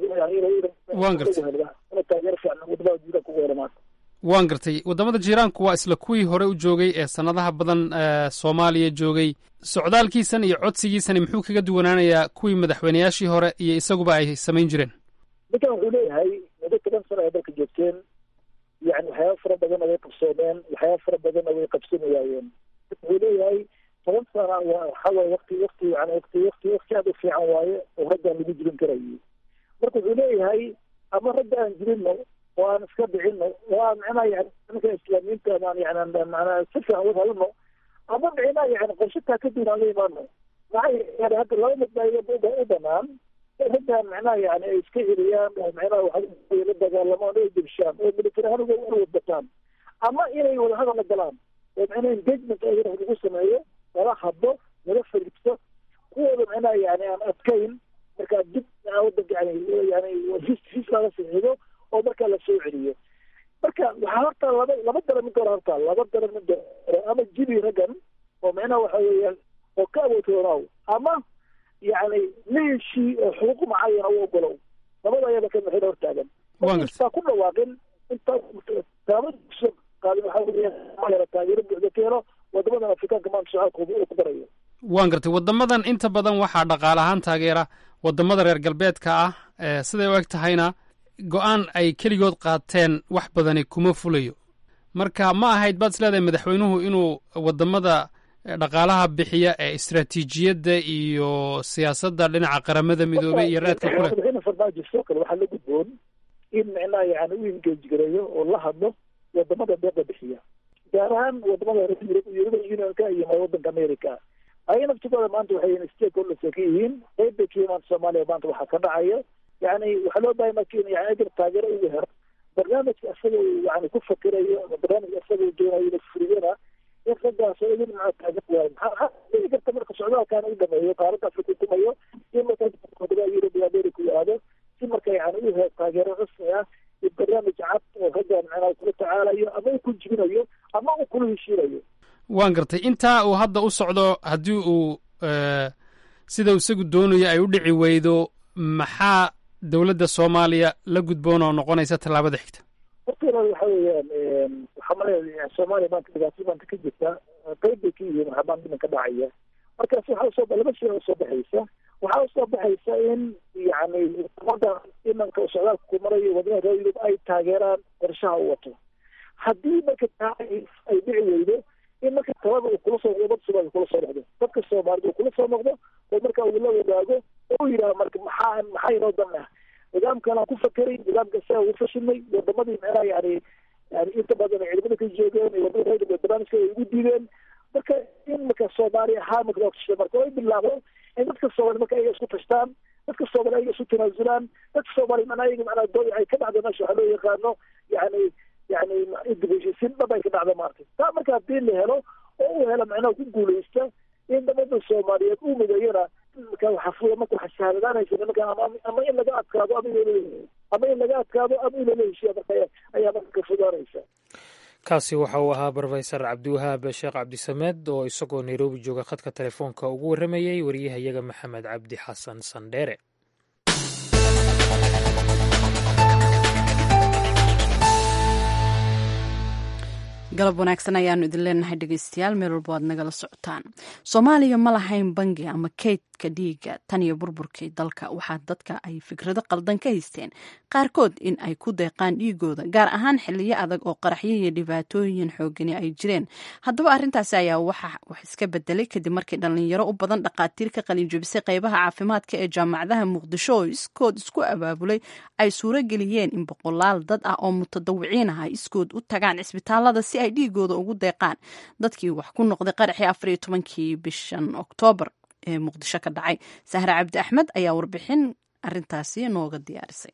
Waan gartay. inuu taageero fiican wadamada jiiraanka ugu helamaan waan gartay waddamada jiiraanku waa isla kuwii hore u joogay ee sannadaha badan ee soomaaliya joogay socdaalkiisan iyo codsigiisani muxuu kaga duwanaanayaa kuwii madaxweynayaashii hore iyo isaguba ay samayn jireen ninkan wuxuu leeyahay muddo toban sano ay dalka joogteen yani waxyaaba fara badanna way qabsoomeen waxyaaba fara badanna way qabsani waayeen wuxuu leeyahay toban sana waa waxa waaye wakti wakti yani wakti wakti wakti aad u fiican waaye oo raggaan lagu jirin karayay marka wuxuu leeyahay ama ragga aan jirino oo aan iska dhicino oo aan micnaha yani ninka islaamiyiinta aan yani macnaa si fiican wad halano ama micnaha yani qorshataa kadib aan la imaano maxaa yeele hadda laba mid baa u banaan raggaan micnaha yani ay iska celiyaan oo micnaha waxa la dagaalamaan oo dibshaan oo military ahaan uga wadbataan ama inay wadahadal la galaan oo micnaha engagement ayada lagu sameeyo lala hadlo lala fariibto kuwooda micnaha yani aan adkayn markaa dib wadanka yani yani his his laga saxiido oo markaa la soo celiyo marka waxaa horta laba laba dara mid hore horta laba dara mid hore ama jibi raggan oo micnaha waxa weeyaan oo ka awoodoonaw ama yani leeshii oo xuquuq macayana u ogolow labada ayada ka mixin hortaagan intaa ku dhawaaqin intaa taabad kusoo qaadin waxaa weeyaan taageero buuxda ka helo wadamadan afrikaanka maanta socaalkooda uu ku darayo waan gartay waddamadan inta badan waxaa dhaqaale ahaan taageera waddamada reer galbeedka ah ee siday u eg tahayna go-aan ay keligood qaateen wax badani kuma fulayo marka ma ahayd baad isleedahay madaxweynuhu inuu waddamada dhaqaalaha bixiya ee istaraatiijiyadda iyo siyaasadda dhinaca qaramada midoobey iyo raadka ku leh madaxweyne farmaajo sidoo kale waxaa la gudboon in micnaha yani u engage gareeyo oo la hadlo wadamada deeqa bixiya gaar ahaan wadamada european unionka iyo wadanka america ayaga naftigooda maanta waxay stakeholders ka yihiin qayb bay ka yimaan soomaaliya maanta waxaa ka dhacaya yani waxaa loo bahay marka in yani ajir taageero ugu hero barnaamijka isaga uu yani ku fakirayo ama barnaamijka isaga uu doonayo inuu furiyana in raggaas oo idin maca taagan waayo maxaa dhici karta marka socdaalkaana u dhameeyo qaaradda afrika ukumayo in marka wadamada yurub iyo america uu aado si marka yani u helo taageero rasmi ah iyo barnaamij cad oo raggan macnaha kula tacaalayo ama uu ku jibinayo ama uu kula heshiinayo waan gartay intaa uu hadda u socdo haddii uu sida uu isagu doonayo ay u dhici weydo maxaa dowladda soomaaliya la gudboon oo noqonaysa tallaabada xigta horta waxa weeyaan waxaa malaya soomaaliya maanta dhibaato maanta ka jirta qayb bay ka yihiin waxbaan dhimanka dhacaya markaas waxaa usoo laba shay usoo baxaysa waxaa usoo baxaysa in yani umada imanka socdaalka ku marayo wadamaha reer yurub ay taageeraan qorshaha u wato haddii marka taa ay dhici weydo in marka talada uu kula soo umad soomaaliya kula soo noqdo dadka soomaalida uu kula soo noqdo oo marka uu la wadaago oo u yidhaha marka maxaa maxaa inoo dan ah nidaamkan aan ku fakeray nidaamka saa ugu fashilnay wadamadii micnaha yani yani inta badan ay ciidamada ka joogeen wadamada reer barnaamijka ay ugu diideen marka in marka soomaali ahaa marka loo tashay marka way bilaabo in dadka soomaali marka ayaga isku tashtaan dadka soomaali ayaga isu tanaasulaan dadka soomaali macnaha ayaga macnaha dooy ay ka dhacdo meesha waxaa loo yaqaano yani yani dib heshiisiin dhab ay ka dhacdo maartay taa marka haddii la helo oo uu helo macnaha ku guulaysta in dhamada soomaaliyeed uu mideeyana marka waxa fuya marka waxa shahaadadaanaysa nimanka ama ama in laga adkaado ama in ama in laga adkaado ama in lala heshiya marka ayaa marka ka fudaanaysa kaasi waxa uu ahaa brofesor cabdiwahaab sheekh cabdisamed oo isagoo nairobi jooga khadka telefoonka ugu warramayey wariyahayaga maxamed cabdi xasan sandheere galab wanaagsan ayaanu idin leenahay dhegeystayaal meel walba aad nagala socotaan soomaaliya ma lahayn bangi ama kaydka dhiiga tan iyo burburkii dalka waxaa dadka ay fikrado qaldan ka haysteen qaarkood in ay ku deeqaan dhiigooda gaar ahaan xiliyo adag oo qaraxyo iyo dhibaatooyin xoogani ay jireen haddaba arrintaasi ayaa waxa wax iska bedelay kadib markii dhallinyaro u badan dhaqaatiir ka qalinjabisay qeybaha caafimaadka ee jaamacadaha muqdisho oo iskood isku abaabulay ay suuro geliyeen in boqolaal dad ah oo mutadawiciin ah ay iskood u tagaan cisbitaalada si ay dhiigooda ugu deeqaan dadkii wax ku noqday qaraxii afariyo tobankii bishan oktoobar ee muqdisho ka dhacay sahre cabdi axmed ayaa warbixin arintaasi nooga diyaarisay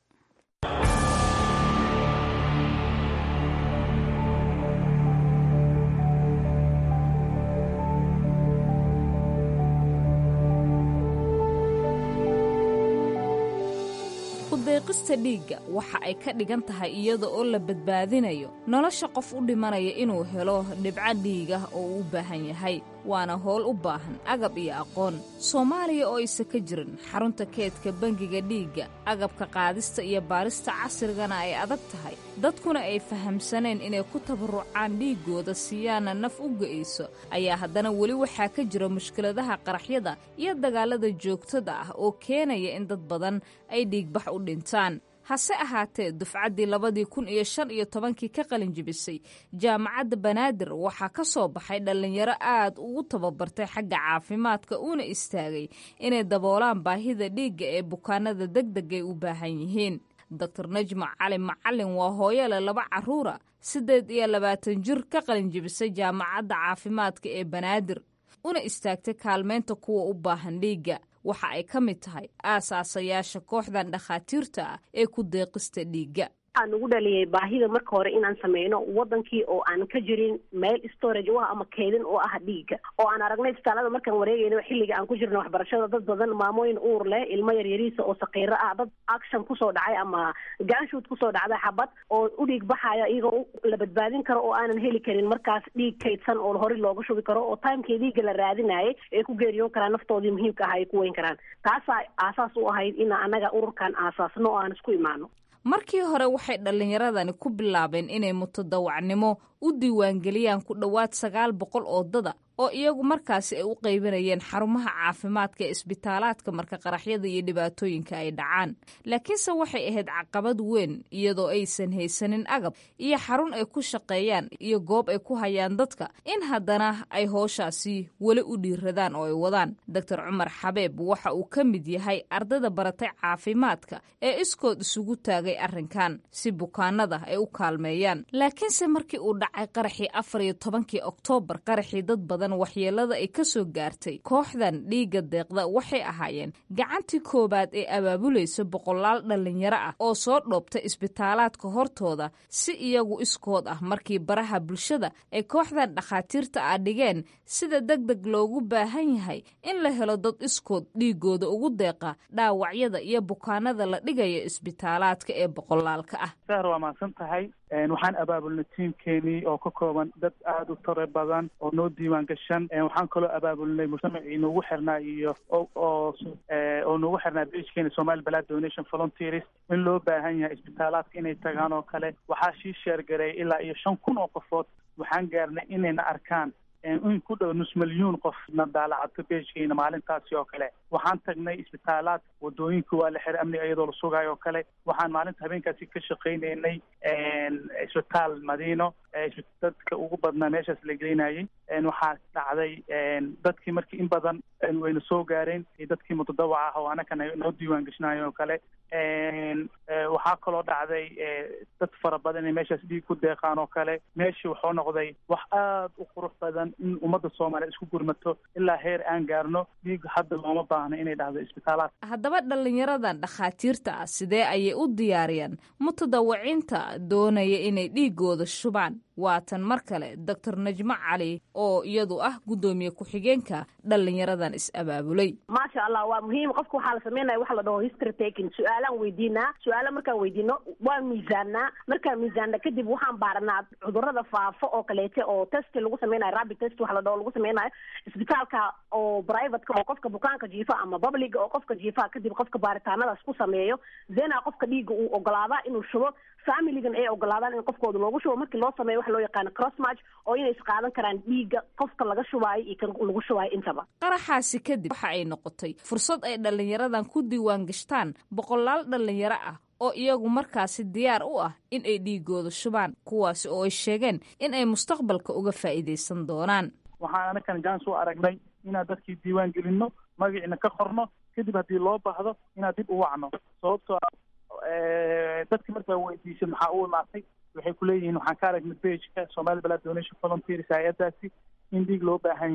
kudeeqista dhiigga waxa ay ka dhigan tahay iyada oo la badbaadinayo nolosha qof u dhimanaya inuu helo dhibco dhiigah oo uu u baahan yahay waana howl u baahan agab iyo aqoon soomaaliya oo aysa ka jirin xarunta keedka bangiga dhiigga agabka qaadista iyo baarista casrigana ay adag tahay dadkuna ay fahamsaneen inay ku tabarucaan dhiiggooda siiyaana naf u ga'ayso ayaa haddana weli waxaa ka jira mushkiladaha qaraxyada iyo dagaalada joogtada ah oo keenaya in dad badan ay dhiigbax u dhintaan hase ahaatee dufcaddii labadii kun iyo shan iyo tobankii ka qalin jibisay jaamacadda banaadir waxaa ka soo baxay dhallinyaro aad ugu tababartay xagga caafimaadka uuna istaagay inay daboolaan baahida dhiigga ee bukaanada degdegay u baahan yihiin doctor najma cali macalin waa hooyole laba carruura siddeed iyo labaatan jir ka qalin jibisay jaamacadda caafimaadka ee banaadir una istaagtay kaalmeynta kuwa u baahan dhiigga waxa ay ka mid tahay aasaasayaasha kooxdan dhakhaatiirta ah ee ku deeqista dhiigga waxaa nagu dhaliyay baahida marka hore inaan sameyno wadankii oo aan ka jirin meel storage u ah ama keydin oo ah dhiigga oo aan aragnay isbitaalada markaan wareegayno xilliga aan ku jirno waxbarashada dad badan maamooyin uur leh ilmo yaryariisa oo saqiiro ah dad action kusoo dhacay ama gaanshuud kusoo dhacday xabad oo u dhiig baxaya iyagoo la badbaadin karo oo aanan heli karin markaas dhiig kaydsan oo hore looga shubi karo oo timekii dhiigga la raadinayay ay ku geeriyoon karaan naftoodii muhiimka aha ay ku weyn karaan taasaa aasaas u ahayd in anaga ururkan aasaasno oo aan isku imaano markii hore waxay dhallinyaradani ku bilaabeen inay mutadawacnimo u diiwaangeliyaan ku dhowaad sagaal boqol oo dada oo iyagu markaasi ay u qaybinayeen xarumaha caafimaadka ee isbitaalaadka marka qaraxyada iyo dhibaatooyinka ay dhacaan laakiinse waxay ahayd caqabad weyn iyadoo aysan haysanin agab iyo xarun ay ku shaqeeyaan iyo goob ay ku hayaan dadka in haddana ay hooshaasi weli u dhiiradaan oo ay wadaan doctor cumar xabeeb waxa uu ka mid yahay ardayda baratay caafimaadka ee iskood isugu taagay arrinkan si bukaanada ay u kaalmeeyaan laakiinse markii uu dhacay qaraxii afar iyo tobankii oktoobar qaraxii dad badan waxyeelada ay ka soo gaartay kooxdan dhiigga deeqda waxay ahaayeen gacantii koowaad ee abaabulaysa boqolaal dhallinyaro ah oo soo dhoobta isbitaalaadka hortooda si iyagu iskood ah markii baraha bulshada ay kooxdan dhakhaatiirta ah dhigeen sida deg deg loogu baahan yahay in la helo dad iskood dhiigooda ugu deeqa dhaawacyada iyo bukaanada la dhigayo isbitaalaadka ee boqolaalka ah sahar waa mahadsan tahay waxaan abaabulnay tiimkeenii oo ka kooban dad aada u tare badan oo noo diiwaan gashan waxaan kaloo abaabulnay mujtamacii noogu xirnaa iyo oo oo noogu xirnaa beijkeena somali balad donation volunteers in loo baahan yahay isbitaalaadka inay tagaan oo kale waxaa shii sheergareey ilaa iyo shan kun oo qofood waxaan gaarnay inayna arkaan in ku dhow nus milyuun qof na daalacato beejkeena maalintaasi oo kale waxaan tagnay isbitaalaad wadooyinka waa la xiray amniga iyadoo la sugaayo oo kale waxaan maalinta habeenkaasi ka shaqaynaynay isbitaal madiino dadka ugu badnaa meeshaas la gelinayay waxaa dhacday dadkii markii in badan wayna soo gaareen iyo dadkii mutadawaca ah oo anakana noo diiwaan gashinayo oo kale waxaa kaloo dhacday dad fara badan inay meeshaas dhiig ku deeqaan oo kale meeshii wuxuu noqday wax aada u qurux badan in ummadda soomaaliya isku gurmato ilaa heer aan gaarno dhiig hadda looma baahno inay dhacdo isbitaalaad haddaba dhallinyaradan dhakhaatiirta ah sidee ayay u diyaariyaan mutadawaciinta doonaya inay dhiigooda shubaan waatan mar kale doctor najmo cali oo iyadu ah guddoomiye ku-xigeenka dhallinyaradan is-abaabulay maasha allah waa muhiim qofka waxaa la sameynaya waxa la dhaho history taking su-aalaan weydiinaa su-aala markaan weydiino waa miisaannaa markaan miisaanna kadib waxaan baaranaa cudurada faafo oo kaleete oo test lagu sameynayo rapid test waxa la dhaho lagu sameynayo isbitaalka oo privateka oo qofka bukaanka jiifa ama publica oo qofka jiifa kadib qofka baaritaanadaas ku sameeyo zena qofka dhiigga uu ogolaadaa inuu shubo familigan ay ogolaadaan in qofkooda loogu shubo markii loo sameeyo waxa loo yaqaano cross match oo inay isqaadan karaan dhiigga qofka laga shubaayo iyo kan lagu shubaayo intaba qaraxaasi kadib waxa ay noqotay fursad ay dhallinyaradan ku diiwaan gashtaan boqolaal dhallinyaro ah oo iyagu markaasi diyaar u ah in ay dhiigooda shubaan kuwaasi oo ay sheegeen in ay mustaqbalka uga faa'iidaysan doonaan waxaan anakan jans u aragnay inaan dadkii diiwaan gelino magaciina ka qorno kadib haddii loo baahdo inaan dib u wacno sababtoo dadki markaa weydiisay maxaa u imaatay waxay kuleeyihiin waxaan ka aragnay bageka somali balad donation volunteers hay-adaasi in dhiig loo baahan yahay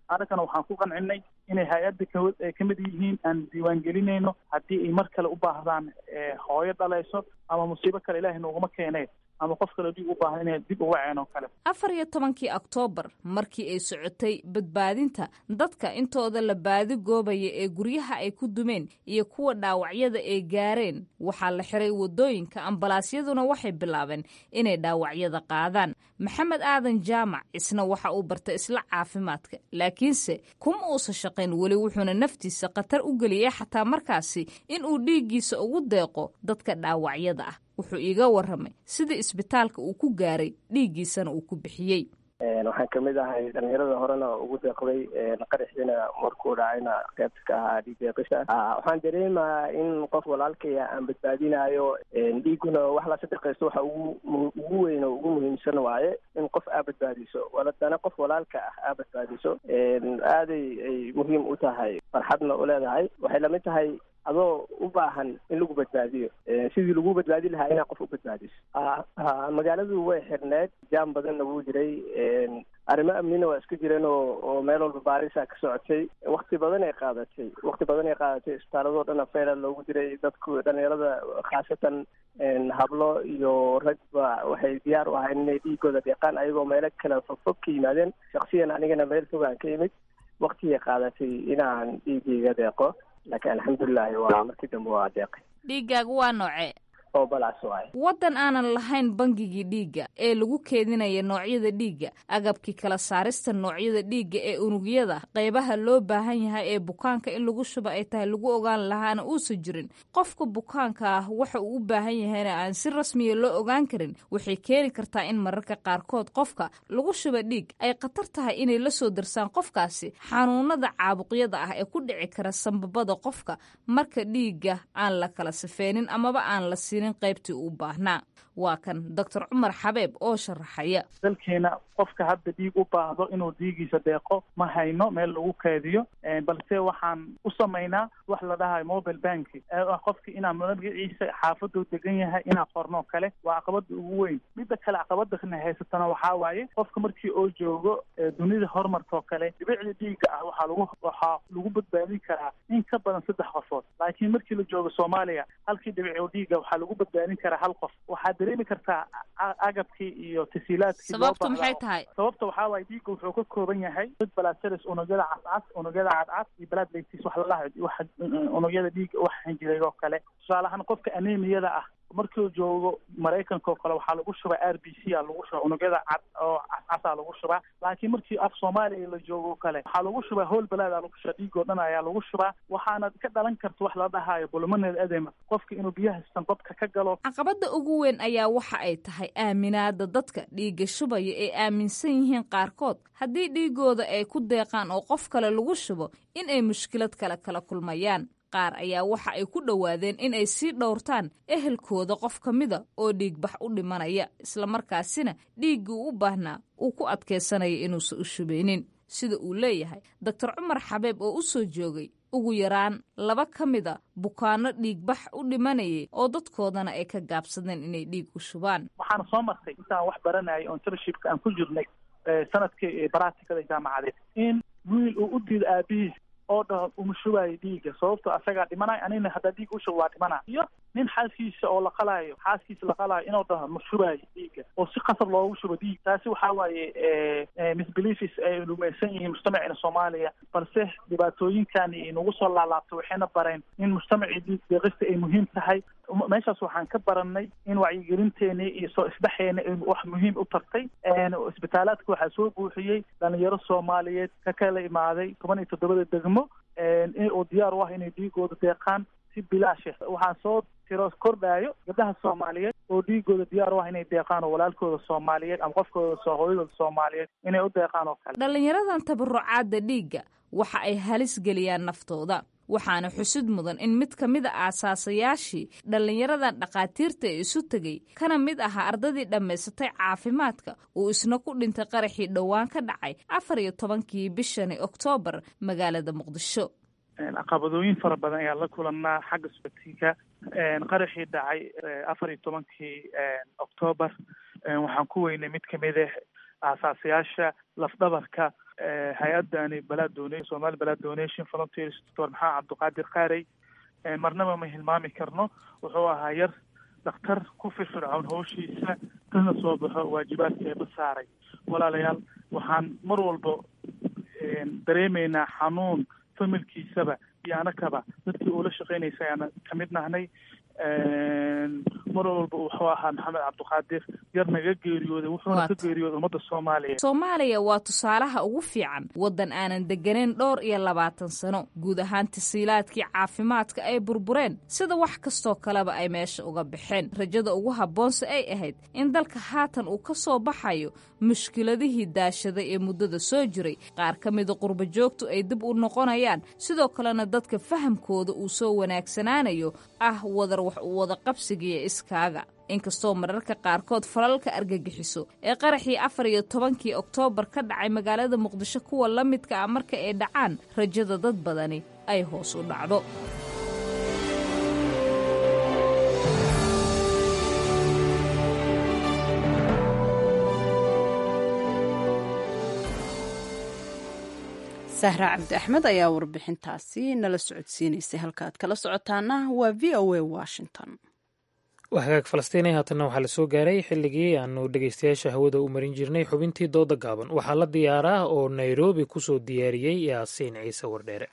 annagana waxaan ku qancinay inay hay-adda ka ay ka mid yihiin aan diiwaangelinayno haddii ay mar kale u baahdaan hooyo dhalayso ama musiibo kale ilaahay nooguma keenee ama qof kale dhiig u baahan inay dib uga ceen oo kale afar iyo tobankii oktoobar markii ay socotay badbaadinta dadka intooda la baadi goobaya ee guryaha ay ku dumeen iyo kuwa dhaawacyada ay gaareen waxaa la xiray wadooyinka ambalaasyaduna waxay bilaabeen inay dhaawacyada qaadaan maxamed aadan jaamac isna waxa uu bartay isla caafimaadka laakiinse kuma uusan shaqayn weli wuxuuna naftiisa khatar u geliyay xataa markaasi in uu dhiiggiisa ugu deeqo dadka dhaawacyada ah wuxuu iiga warramay sida isbitaalka uu ku gaaray dhiiggiisana uu ku bixiyey waxaan kamid ahay dhalinyarada horena ugu deeqday qaraxiina markuu dhacayna qaybta ka ahaa dhiig deeqisha waxaan dareemayaa in qof walaalkaya aan badbaadinayo dhiiguna wax la sadaqaysto waxa ugu ugu weyn oo ugu muhiimsan waaye in qof aa badbaadiso waladana qof walaalka ah aa badbaadiso aaday ay muhiim u tahay farxadna u leedahay waxay lamid tahay adoo u baahan in lagu badbaadiyo sidii lagu badbaadi lahaa inaa qof u badbaadiso magaaladu way xirneed jaam badanna wuu jiray arrimo amnina waa iska jireen oo oo meel walba baarisa ka socotay wakti badan ay qaadatay wakti badan ay qaadatay isbitaaladoo dhan afeela loogu diray dadku dhalinyarada khaasatan hablo iyo ragba waxay diyaar u ahayn inay dhiigooda deeqaan ayagoo meelo kale fogfog ka yimaadeen shaksiyan anigana meel fogaan ka yimid waktigay qaadatay inaan dhiigayga deeqo laakiin alxamdulilahi waa markii dambe waa deeqay dhiiggaagu waa noocee oo balaas waay waddan aanan lahayn bangigii dhiigga ee lagu keedinaya noocyada dhiigga agabkii kala saarista noocyada dhiigga ee unugyada qaybaha loo baahan yahay ee bukaanka in lagu shuba ay tahay lagu ogaan lahaana uusan jirin qofka bukaanka ah waxa uu u baahan yahayna aan si rasmiya loo ogaan karin waxay keeni kartaa in mararka qaarkood qofka lagu shuba dhiig ay khatar tahay inay la soo darsaan qofkaasi xanuunada caabuqyada ah ee ku dhici kara sambabada qofka marka dhiigga aan la kala sifeenin amaba aan la siinin qaybtii uu baahnaa waa kan doctor cumar xabeeb oo sharaxaya dalkeena qofka hadda dhiig u baahdo inuu dhiigiisa deeqo ma hayno meel lagu keediyo balse waxaan u samaynaa wax la dhahayo mobile banki ah qofka inaa magaciisa xaafaduu degan yahay inaa qorno kale waa caqabada ugu weyn midda kale caqabadana haysatana waxaa waaye qofka markii oo joogo dunida horumarka oo kale dhibicda dhiigga ah waxaa lagu waxaa lagu badbaadin karaa in ka badan saddex qofood laakiin markii la joogo soomaaliya halkii dhibic oo dhiigga waxaa lagu badbaadin karaa hal qof waxaa dareemi kartaa agabkii iyo tasiilaadkii sababtu maxay tahay sababta waxaa waaye dhiigga wuxuu ka kooban yahay dad balaceres unugyada cadcad unugyada cadcad iyo blood latis wax lalahayo wax unugyada dhiigga waxan jiray oo kale tusaale ahaan qofka anemiyada ah markuu joogo maraykanka oo kale waxaa lagu shubaa r b c a lagu shubaa unugyada cad oo cascasaa lagu shubaa laakiin markii af soomaaliya la joogo kale waxaa lagu shubaa howl balaad aa lagu shubaa dhiigoo dhan ayaa lagu shubaa waxaana ka dhalan karta wax la dhahayo bulmaneed edema qofka inuu biyaha sanqobka ka galo caqabada ugu weyn ayaa waxa ay tahay aaminaada dadka dhiigga shubaya ay aaminsan yihiin qaarkood haddii dhiigooda ay ku deeqaan oo qof kale lagu shubo in ay mushkilad kale kala kulmayaan qaar ayaa waxa ay ku dhowaadeen in ay sii dhowrtaan ehelkooda qof ka mida oo dhiigbax u dhimanaya islamarkaasina dhiiggii u baahnaa uu ku adkaysanaya inuusan u shubeynin sida uu leeyahay doctor cumar xabeeb oo u soo joogay ugu yaraan laba ka mida bukaano dhiigbax u dhimanayay oo dadkoodana ay ka gaabsadeen inay dhiig u shubaan waxaana soo martay intaan wax baranayay oo intershipka aan ku jirnay sanadkii baraatikada jaamacadeed in wiil uu u diido aabihiis oo dhaho uma shubaayo dhiigga sababto asagaa dhimanayo anigna haddaa dhiig u shubo waa dhimana iyo nin xaaskiisa oo la qalaayo xaaskiisa la qalaayo inuu dhaho ma shubaayo dhiigga oo si qasab loogu shubo dhiig taasi waxaa waaye misbeliefs ay rumaysan yihiin mujtamacina soomaaliya balse dhibaatooyinkani inagu soo laalaabto waxayna bareen in mujtamacii dhiig deeqista ay muhiim tahay meeshaas waxaan ka baranay in wacyigelinteeni iyo soo isdhexeena wax muhiim u tartay isbitaalaadka waxaa soo buuxiyey dhalinyaro soomaaliyeed ka kala imaaday toban iyo toddobada degmo oo diyaar u ah inay dhiigooda deeqaan si bilaashe waxaan soo tiro kordhaayo gabdhaha soomaaliyeed oo dhiigooda diyaar u ah inay deeqaan oo walaalkooda soomaaliyeed ama qofkooda soo hooyadooda soomaaliyeed inay u deeqaan oo kale dhalinyaradan tabarucaadda dhiigga waxa ay halis geliyaan naftooda waxaana xusid mudan in mid ka mid a aasaasayaashii dhallinyaradan dhakhaatiirta ee isu tegey kana mid ahaa ardadii dhammaysatay caafimaadka uu isna ku dhintay qaraxii dhowaan ka dhacay afar iyo tobankii bishani oktoobar magaalada muqdisho caqabadooyin fara badan ayaa la kulannaa xagga socodsiinka qaraxii dhacay afar iyo tobankii oktoobar waxaan ku weynay mid kamid ah aasaasayaasha lafdhabarka hay-adani balaa dona somali balaa donation volunteers doctor maxamed cabdiqaadir qaarey marnaba ma hilmaami karno wuxuu ahaa yar dhakhtar ku firfircoon hawshiisa kana soo baxo waajibaadka eeba saaray walaalayaal waxaan mar walba dareemaynaa xanuun familkiisaba iyo anakaba dadkii uula shaqeynaysa ayaan kamid nahnay mar walba wuxuu ahaa maxamed cabdiqaadir yar naga geeriyooday wuxuuna ka geeriyooday ummadda soomaaliya soomaaliya waa tusaalaha ugu fiican waddan aanan degganayn dhowr iyo labaatan sano guud ahaan tasiilaadkii caafimaadka ay burbureen sida wax kastoo kaleba ay meesha uga baxeen rajada ugu habboonse ay ahayd in dalka haatan uu ka soo baxayo mushkiladihii daashaday ee muddada soo jiray qaar ka mida qurba joogtu ay dib u noqonayaan sidoo kalena dadka fahamkooda uu soo wanaagsanaanayo ah wadar wax u wada qabsigiiyo iskaaga inkastoo mararka qaarkood falalka argagixiso ee qaraxii afar iyo tobankii oktoobar ka dhacay magaalada muqdisho kuwa la midka ah marka ay dhacaan rajada dad badani ay hoos u dhacdo sahra cabdi axmed ayaa warbixintaasi nala socodsiinaysay halkaaad kala socotaana waa v o a washington waa hagaag falastiinay haatanna waxaa la soo gaaray xilligii aanu dhegeystayaasha hawada u marin jirnay xubintii dooda gaaban waxaa la diyaaraa oo nairobi ku soo diyaariyey yaasiin ciise wardheere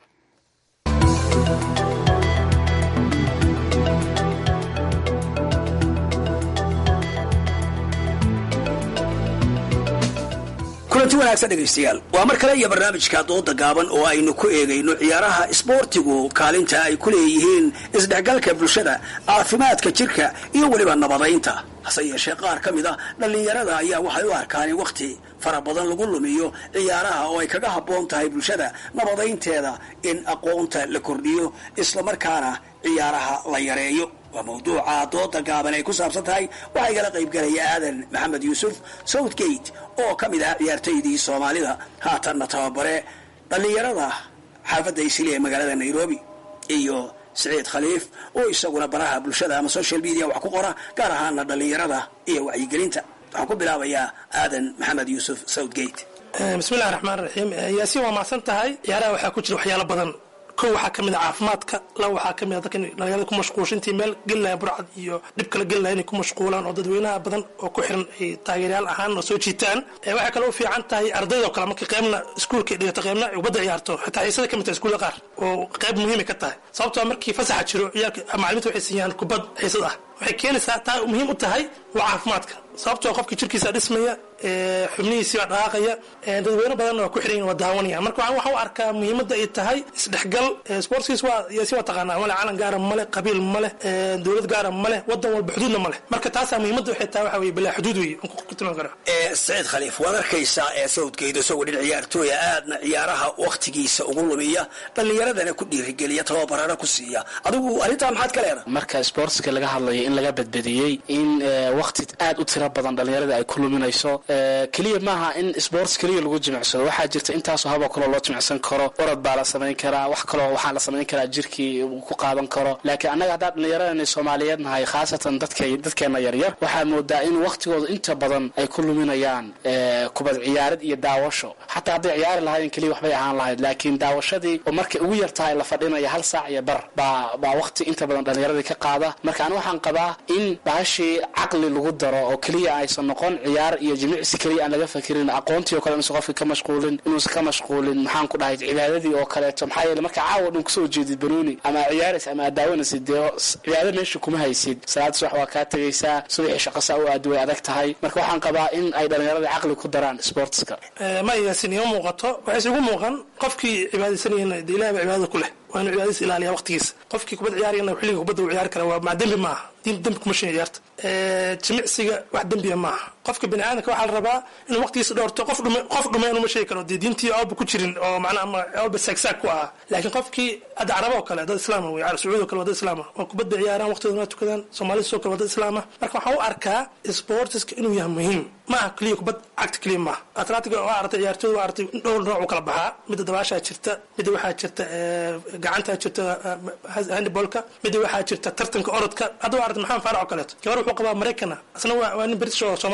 kulanti wanaagsan dhegaystayaal waa mar kale iyo barnaamijka dooda gaaban oo aynu ku eegayno ciyaaraha isboortigu kaalinta ay ku leeyihiin isdhexgalka bulshada caafimaadka jirka iyo weliba nabadaynta hase yeeshee qaar ka mid a dhallinyarada ayaa waxay u arkaan in wakhti fara badan lagu lumiyo ciyaaraha oo ay kaga habboon tahay bulshada nabadaynteeda in aqoonta la kordhiyo islamarkaana ciyaaraha la yareeyo waa mawduuca dooda gaaban ay ku saabsan tahay waxaa igala qaybgalaya aadan maxamed yuusuf southgate oo ka mid ah ciyaartoydii soomaalida haatanna tababare dhallinyarada xaafadda isili ee magaalada nairobi iyo siciid khaliif oo isaguna baraha bulshada ama social media wax ku qora gaar ahaana dhallinyarada iyo wacyigelinta waxaan ku bilaabayaa aadan maxamed yuusuf southgate bismillahi raxmaan raxiim yaasiin waa mahadsan tahay ciyaaraha waxaa ku jira waxyaalo badan kow waxaa ka mid a caafimaadka laba waxaa ka mid a dadka dhalinyarada ku mashquulsha intii meel gelinaya burcad iyo dhib kala gelinaya inay ku mashquulaan oo dadweynaha badan oo ku xiran ay taageeryaal ahaan oo soo jiitaan waxay kaloo u fiican tahay ardayda oo kale marka qeybna iskuulka dhigato qeybna ubadda ciyaarto xitaa xiisada ka mid tahay iskuulla qaar oo qeyb muhiimay ka tahay sababtoo markii fasaxa jiro ciyaalka macalimiinta waxay siiyaan kubad xiisad ah waxay keenaysaa taa muhiim u tahay waa caafimaadka sababtoo qofka jirkiisa dhismaya xubnihiisii baa dhaqaaqaya dadweyne badanna waa ku xiran waa daawanaya marka waxaan u arkaa muhiimadda ay tahay isdhexgal sportskiis waa yaasi waa taqaanaa male calan gaara male qabiil male dowlad gaara male wadan walba xuduudna male marka taasaa muhiimadda waxay tahay waxa weye bilaa xuduud weye ku tilmaami kara saciid khaliif waad arkaysaa ee sawdkayda isagoo dhin ciyaartooya aadna ciyaaraha wakhtigiisa ugu lumiya dhallinyaradana ku dhiirigeliya tababarana ku siiya adigu arrintaa maxaad ka leedahay marka sportska laga hadlayo in laga badbadiyey in wakhti aad u tiro badan dhallinyarada ay ku luminayso keliya maaha in sports keliya lagu jimicsado waxaa jirta intaasoo haboo kaloo loo jimicsan karo orod baa la samayn karaa wax kaloo waxaa la samayn karaa jirkii uu ku qaadan karo laakiin annaga haddaan dhallinyaradana soomaaliyeed nahay khaasatan dadka dadkeena yaryar waxaa moodaa in wakhtigooda inta badan ay ku luminayaan kubad ciyaarid iyo daawasho xataa hadday ciyaari lahaayeen keliya waxbay ahaan lahayd laakiin daawashadii oo markay ugu yar tahay la fadhinaya hal saac iyo bar baa baa wakhti inta badan dhallinyaradii ka qaada marka ani waxaan qabaa in bahashii caqli lagu daro oo keliya aysan noqon ciyaar iyo jimicsi keliya aan laga fakirin aqoontii oo kale inuusan qofka ka mashquulin inuusan ka mashquulin maxaan ku dhahay cibaadadii oo kaleeto maxaa yeele marka caawa dhan kusoo jeedid banooni ama ciyaaraysa ama aad daawanaysid dee cibaado meesha kuma haysid salaad subax waa kaa tegaysaa subaxii shaqasa u aadi way adag tahay marka waxaan qabaa in ay dhallinyarada caqli ku daraan sportska ma yaasin ima muuqato waxayse igu muuqan qofkii cibaadaysanayana de ilahay baa cibaadada ku leh waa inuu cibaadadiisa ilaaliya waqtigiisa qofkii kubad ciyaarayana xilliga kubadda uu ciyaari kara waa maa dembi maaha dembi kuma shin ciyaarta jimicsiga wax dembiya maaha qofka bini aadamka waxaa la rabaa inuu waqtigiisa dhowrto qof dhume qof dhumeen uma sheegi karo dee diintii awba ku jirin oo macnaha ama awba saagsaag ku ahaa laakiin qofkii hadda caraba oo kale dad islaama wey sacuudi oo kale waa dad islaama waa kubadda ciyaaraan waqtigooda waa tukadaan soomaalida sidoo kale waa dad islaama marka waxaan u arkaa sportiska inuu yahay muhiim maaha keliya kubad cagta keliya maaha atletiga waa artay ciyaartooyda waa artay dhowr nooc u kala baxaa midda dabaashaa jirta midda waxaa jirta gacantaa jirta handballka midda waxaa jirta tartanka orodka hadda waa artay maxamed faarac oo kaleeto gabar wuxuu qabaa maraykana asna waa nin british oo soomaali ah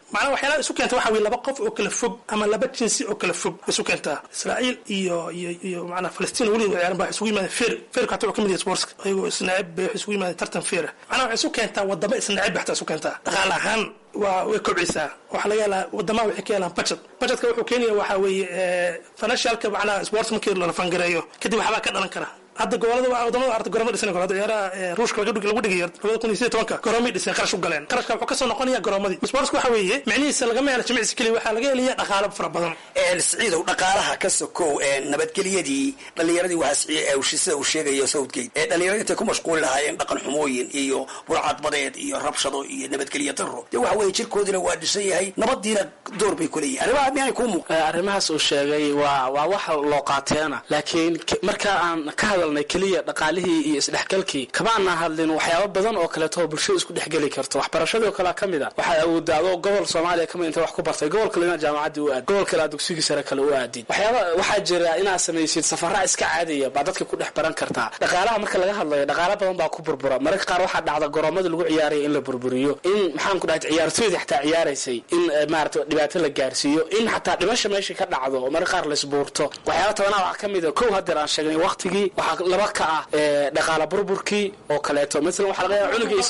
macnaha waxyaalaha isu keenta waxa weye laba qof oo kala fog ama laba jinsi oo kala fog isu keentaa israa'iil iyo iyo iyo macnaha falastiin weliba ciyaaran baa isugu yimaadeen feer feerka hataa wuxuu ka mid yahay sportska ayagoo isnacib bay waxay isugu yimaadeen tartan feera macnaha waxay isu keentaa wadamo isnacib bay hataa isu keentaa dhaqaale ahaan waa way kobcisaa waxaa laga helaa wadamaha waxay ka helaan budget budgetka wuxuu keenaya waxaa weeye financialka macnaha sports markii la fangareeyo kadib waxbaa ka dhalan kara hadda gobolada wadamada arta goroma dhisan karo hadda ciyaaraha ruushka lagu dhigayo labada kun iyo sideed tobanka goromay dhiseen qarash u galeen qarashka wuxuu kasoo noqonaya goroomadii sportska waxa weeye micnihiisa lagama hela jimicsi keliya waxaa laga helaya dhaqaalo fara badan siciidow dhaqaalaha ka sokow nabadgelyadii dhallinyaradii sida uu sheegayo southgate ee dhallinyaradii intay ku mashquuli lahaayeen dhaqan xumooyin iyo burcadbadeed iyo rabshado iyo nabadgelyo daro dee waxa weeye jirkoodina waa dhisan yahay nabadiina door bay ku leeyihin arrimaha miyaanay kuu muuq arrimahaas uu sheegay waa waa wax loo qaateena laakiin marka aan ka hadalnay keliya dhaqaalihii iyo isdhexgalkii kamaana hadlin waxyaabo badan oo kaleeto oo bulshada isku dhexgeli karto waxbarashadii oo kalea ka mid a waxaad awoodaa adoo gobol soomaaliya kamid inta wax ku bartay gobol kale inaad jaamacaddii u aad gobol kale aad dugsigii sare kale u aadid waxyaaba waxaa jira inaad samaysid safara iska caadiya baa dadka ku dhex baran kartaa dhaqaalaha marka laga hadlayo dhaqaala badan baa ku burbura mararka qaar waxaa dhacda goroomadii lagu ciyaaraya in la burburiyo in maxaan ku dhahay ciyaartooydii xataa ciyaaraysay in maarata dhibaato la gaarsiiyo in xataa dhimasha meesha ka dhacdo oo mararka qaar laisbuurto waxyaaba tabanaa waxaa ka mid a kow hadeer aan sheegnay waqtigii waxaa laba ka ah dhaqaala burburkii oo kaleeto masalan waxaa laga yaaba cunugii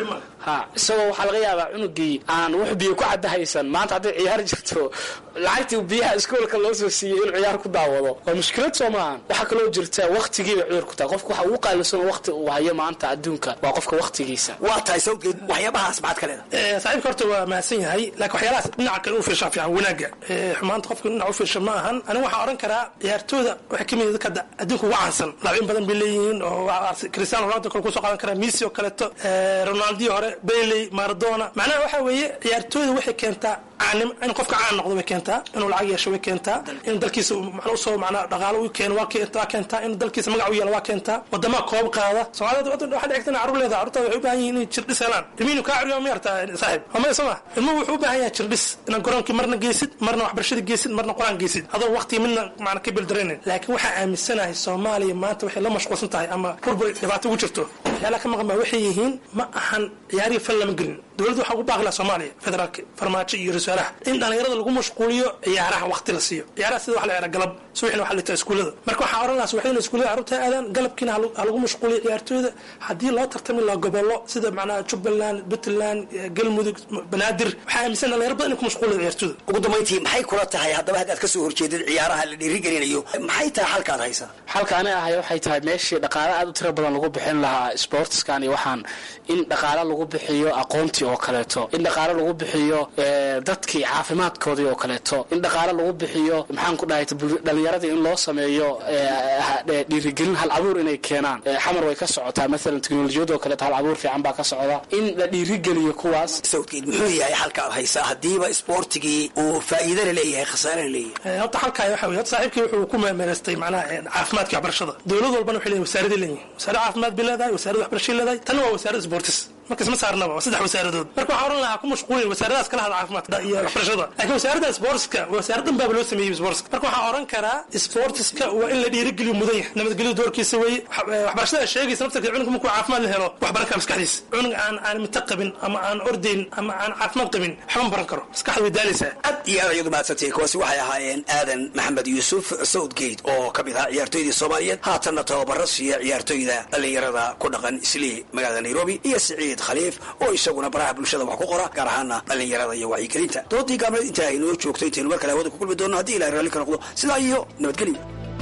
ha isagoo waxaa laga yaabaa cunugii aan wax biyo ku cadda haysan maanta hadday ciyaar jirto lacagtii biyaha iskoolka loo soo siiyey inuu ciyaar ku daawado waa mushkilad soo maahan waxaa kaloo jirta waqtigiiba cudur ku tahay qofka waxa ugu qaalisan waqti uu hayo maanta adduunka waa qofka waqtigiisa waa tahay sawgeed waxyaabahaas maxaad ka leedahay saaxiibka horta waa mahadsan yahay laakiin waxyaalahaas dhinaca kale u fiirshaa fiican wanaaga xumaanta qofka dhinaca u fiirsha ma ahan anigu waxaan oran karaa ciyaartooyda waxay ka mid dadka adduunka ugu caansan laabin badan bay leeyihiin oo cristiano ronaldo kale kusoo qaadan karaa messi oo kaleeto ronaldii hore bailey maradona macnaha waxa weeye ciyaartooyda waxay keentaa caanim in qofka caan noqdo way keentaa inuu lacag yeesho way keentaa in dalkiisa macna usoo macnaa dhaqaalo u keeno waa keentaa keentaa in dalkiisa magac u yeelo waa keentaa wadamaha koob qaada soomaalida wadda waxaa dhici karta carruur leedaha carruurtaada waxay u baahan yihiin inay jirdhis helaan ilmihiinu kaa curiyo ma yartaa saaxiib ama soo ma ilmuhu wuxuu u baahan yahay jirdhis inaad garoonkii marna geysid marna waxbarashada geysid marna qur-aan geysid adoo waqtiga midna macna ka bildaraynin laakiin waxaa aaminsanahay soomaaliya maanta waxay la mashquulsan tahay ama burbur dhibaato ugu jirto waxyaalaha ka maqan baa waxay yihiin ma ahan ciyaarihii fal lama gelin dowladda waxaa ugu baaqi laha soomaaliya federaalka farmaajo iyo ra-iisaalaha in dhallinyarada lagu mashquuliyo ciyaaraha waqti la siiyo ciyaaraha sida waxa la ciyaara galab subaxina waxa la litaa iskuullada marka waxaa oran lahaa subaxdina iskuullada carruurta aadaan galabkiina ha lagu mashquuliyo ciyaartooyda haddii loo tartami laha gobollo sida macnaha jubbaland puntland galmudug banaadir waxaa aaminsan dhalinyaro badan in ku mashquuliyo ciyaartooyda ugu dambayntii maxay kula tahay haddaba haddaad kasoo horjeedid ciyaaraha la dhiirigelinayo maxay tahay halkaad haysaa halka ani ahay waxay tahay meeshii dhaqaale aad u tiro badan lagu bixin lahaa sportskan iyo waxaan in dhaqaale lagu bixiyo aqoontii oo kaleeto in dhaqaale lagu bixiyo dadkii caafimaadkoodii oo kaleeto in dhaqaale lagu bixiyo maxaan ku dhahay dhalinyaradii in loo sameeyo dhiirigelin hal abuur inay keenaan xamar way ka socotaa maalan teknolojiyada oo kaleeto hal abuur fiican baa ka socda in la dhiirigeliyo kuwaas sawdkeed muxuu yahay halkaad haysaa haddiiba isboortigii uu faa'iidana leeyahay khasaarana leeyahay horta halkaay waxa weye horta saaxiibkii wuxuu ku meemeeraystay macnaha caafimaadka waxbarashada dowlad walbana waxay leeyihin wasaaraday leeyihin wasaarad caafimaad bay leedahay wasaarad waxbarashay leedahay tanna waa wasaarad sportis marka isma saarnaba waa saddex wasaaradood marka waxaa oran lahaa ku mashquulin wasaaradaas kala hada caafimaadka iyo waxbarashada laakiin wasaaradda sportska wasaarad dhan baaba loo sameeyey sportska marka waxaa oran karaa sportiska waa in la dhiirigeliyo mudan yahay nabadgelyo doorkiisa weeye waxbarashada sheegaysa naftarkeed cunugka markuu caafimaad la helo wax baran kara maskaxdiisa cunug aan aan mita qabin ama aan ordayn ama aan caafimaad qabin waxba ma baran karo maskaxda way daalaysaa aad iyo aad ayadu mahadsantihiin kuwaasi waxay ahaayeen aadan maxamed yuusuf southgate oo ka mid ahaa ciyaartooydii soomaaliyeed haatanna tababaro siiya ciyaartooyda dhallinyarada ku dhaqan islii magaalada nairobi iyo siciid khaliif oo isaguna baraha bulshada wax ku qora gaar ahaana dhallinyarada iyo wacyigelinta doodii gaabneed intaa aynoo joogto intaynu mar kale hawada ku kulmi doonno haddii ilahay raalli ka noqdo sidaa iyo nabadgelyo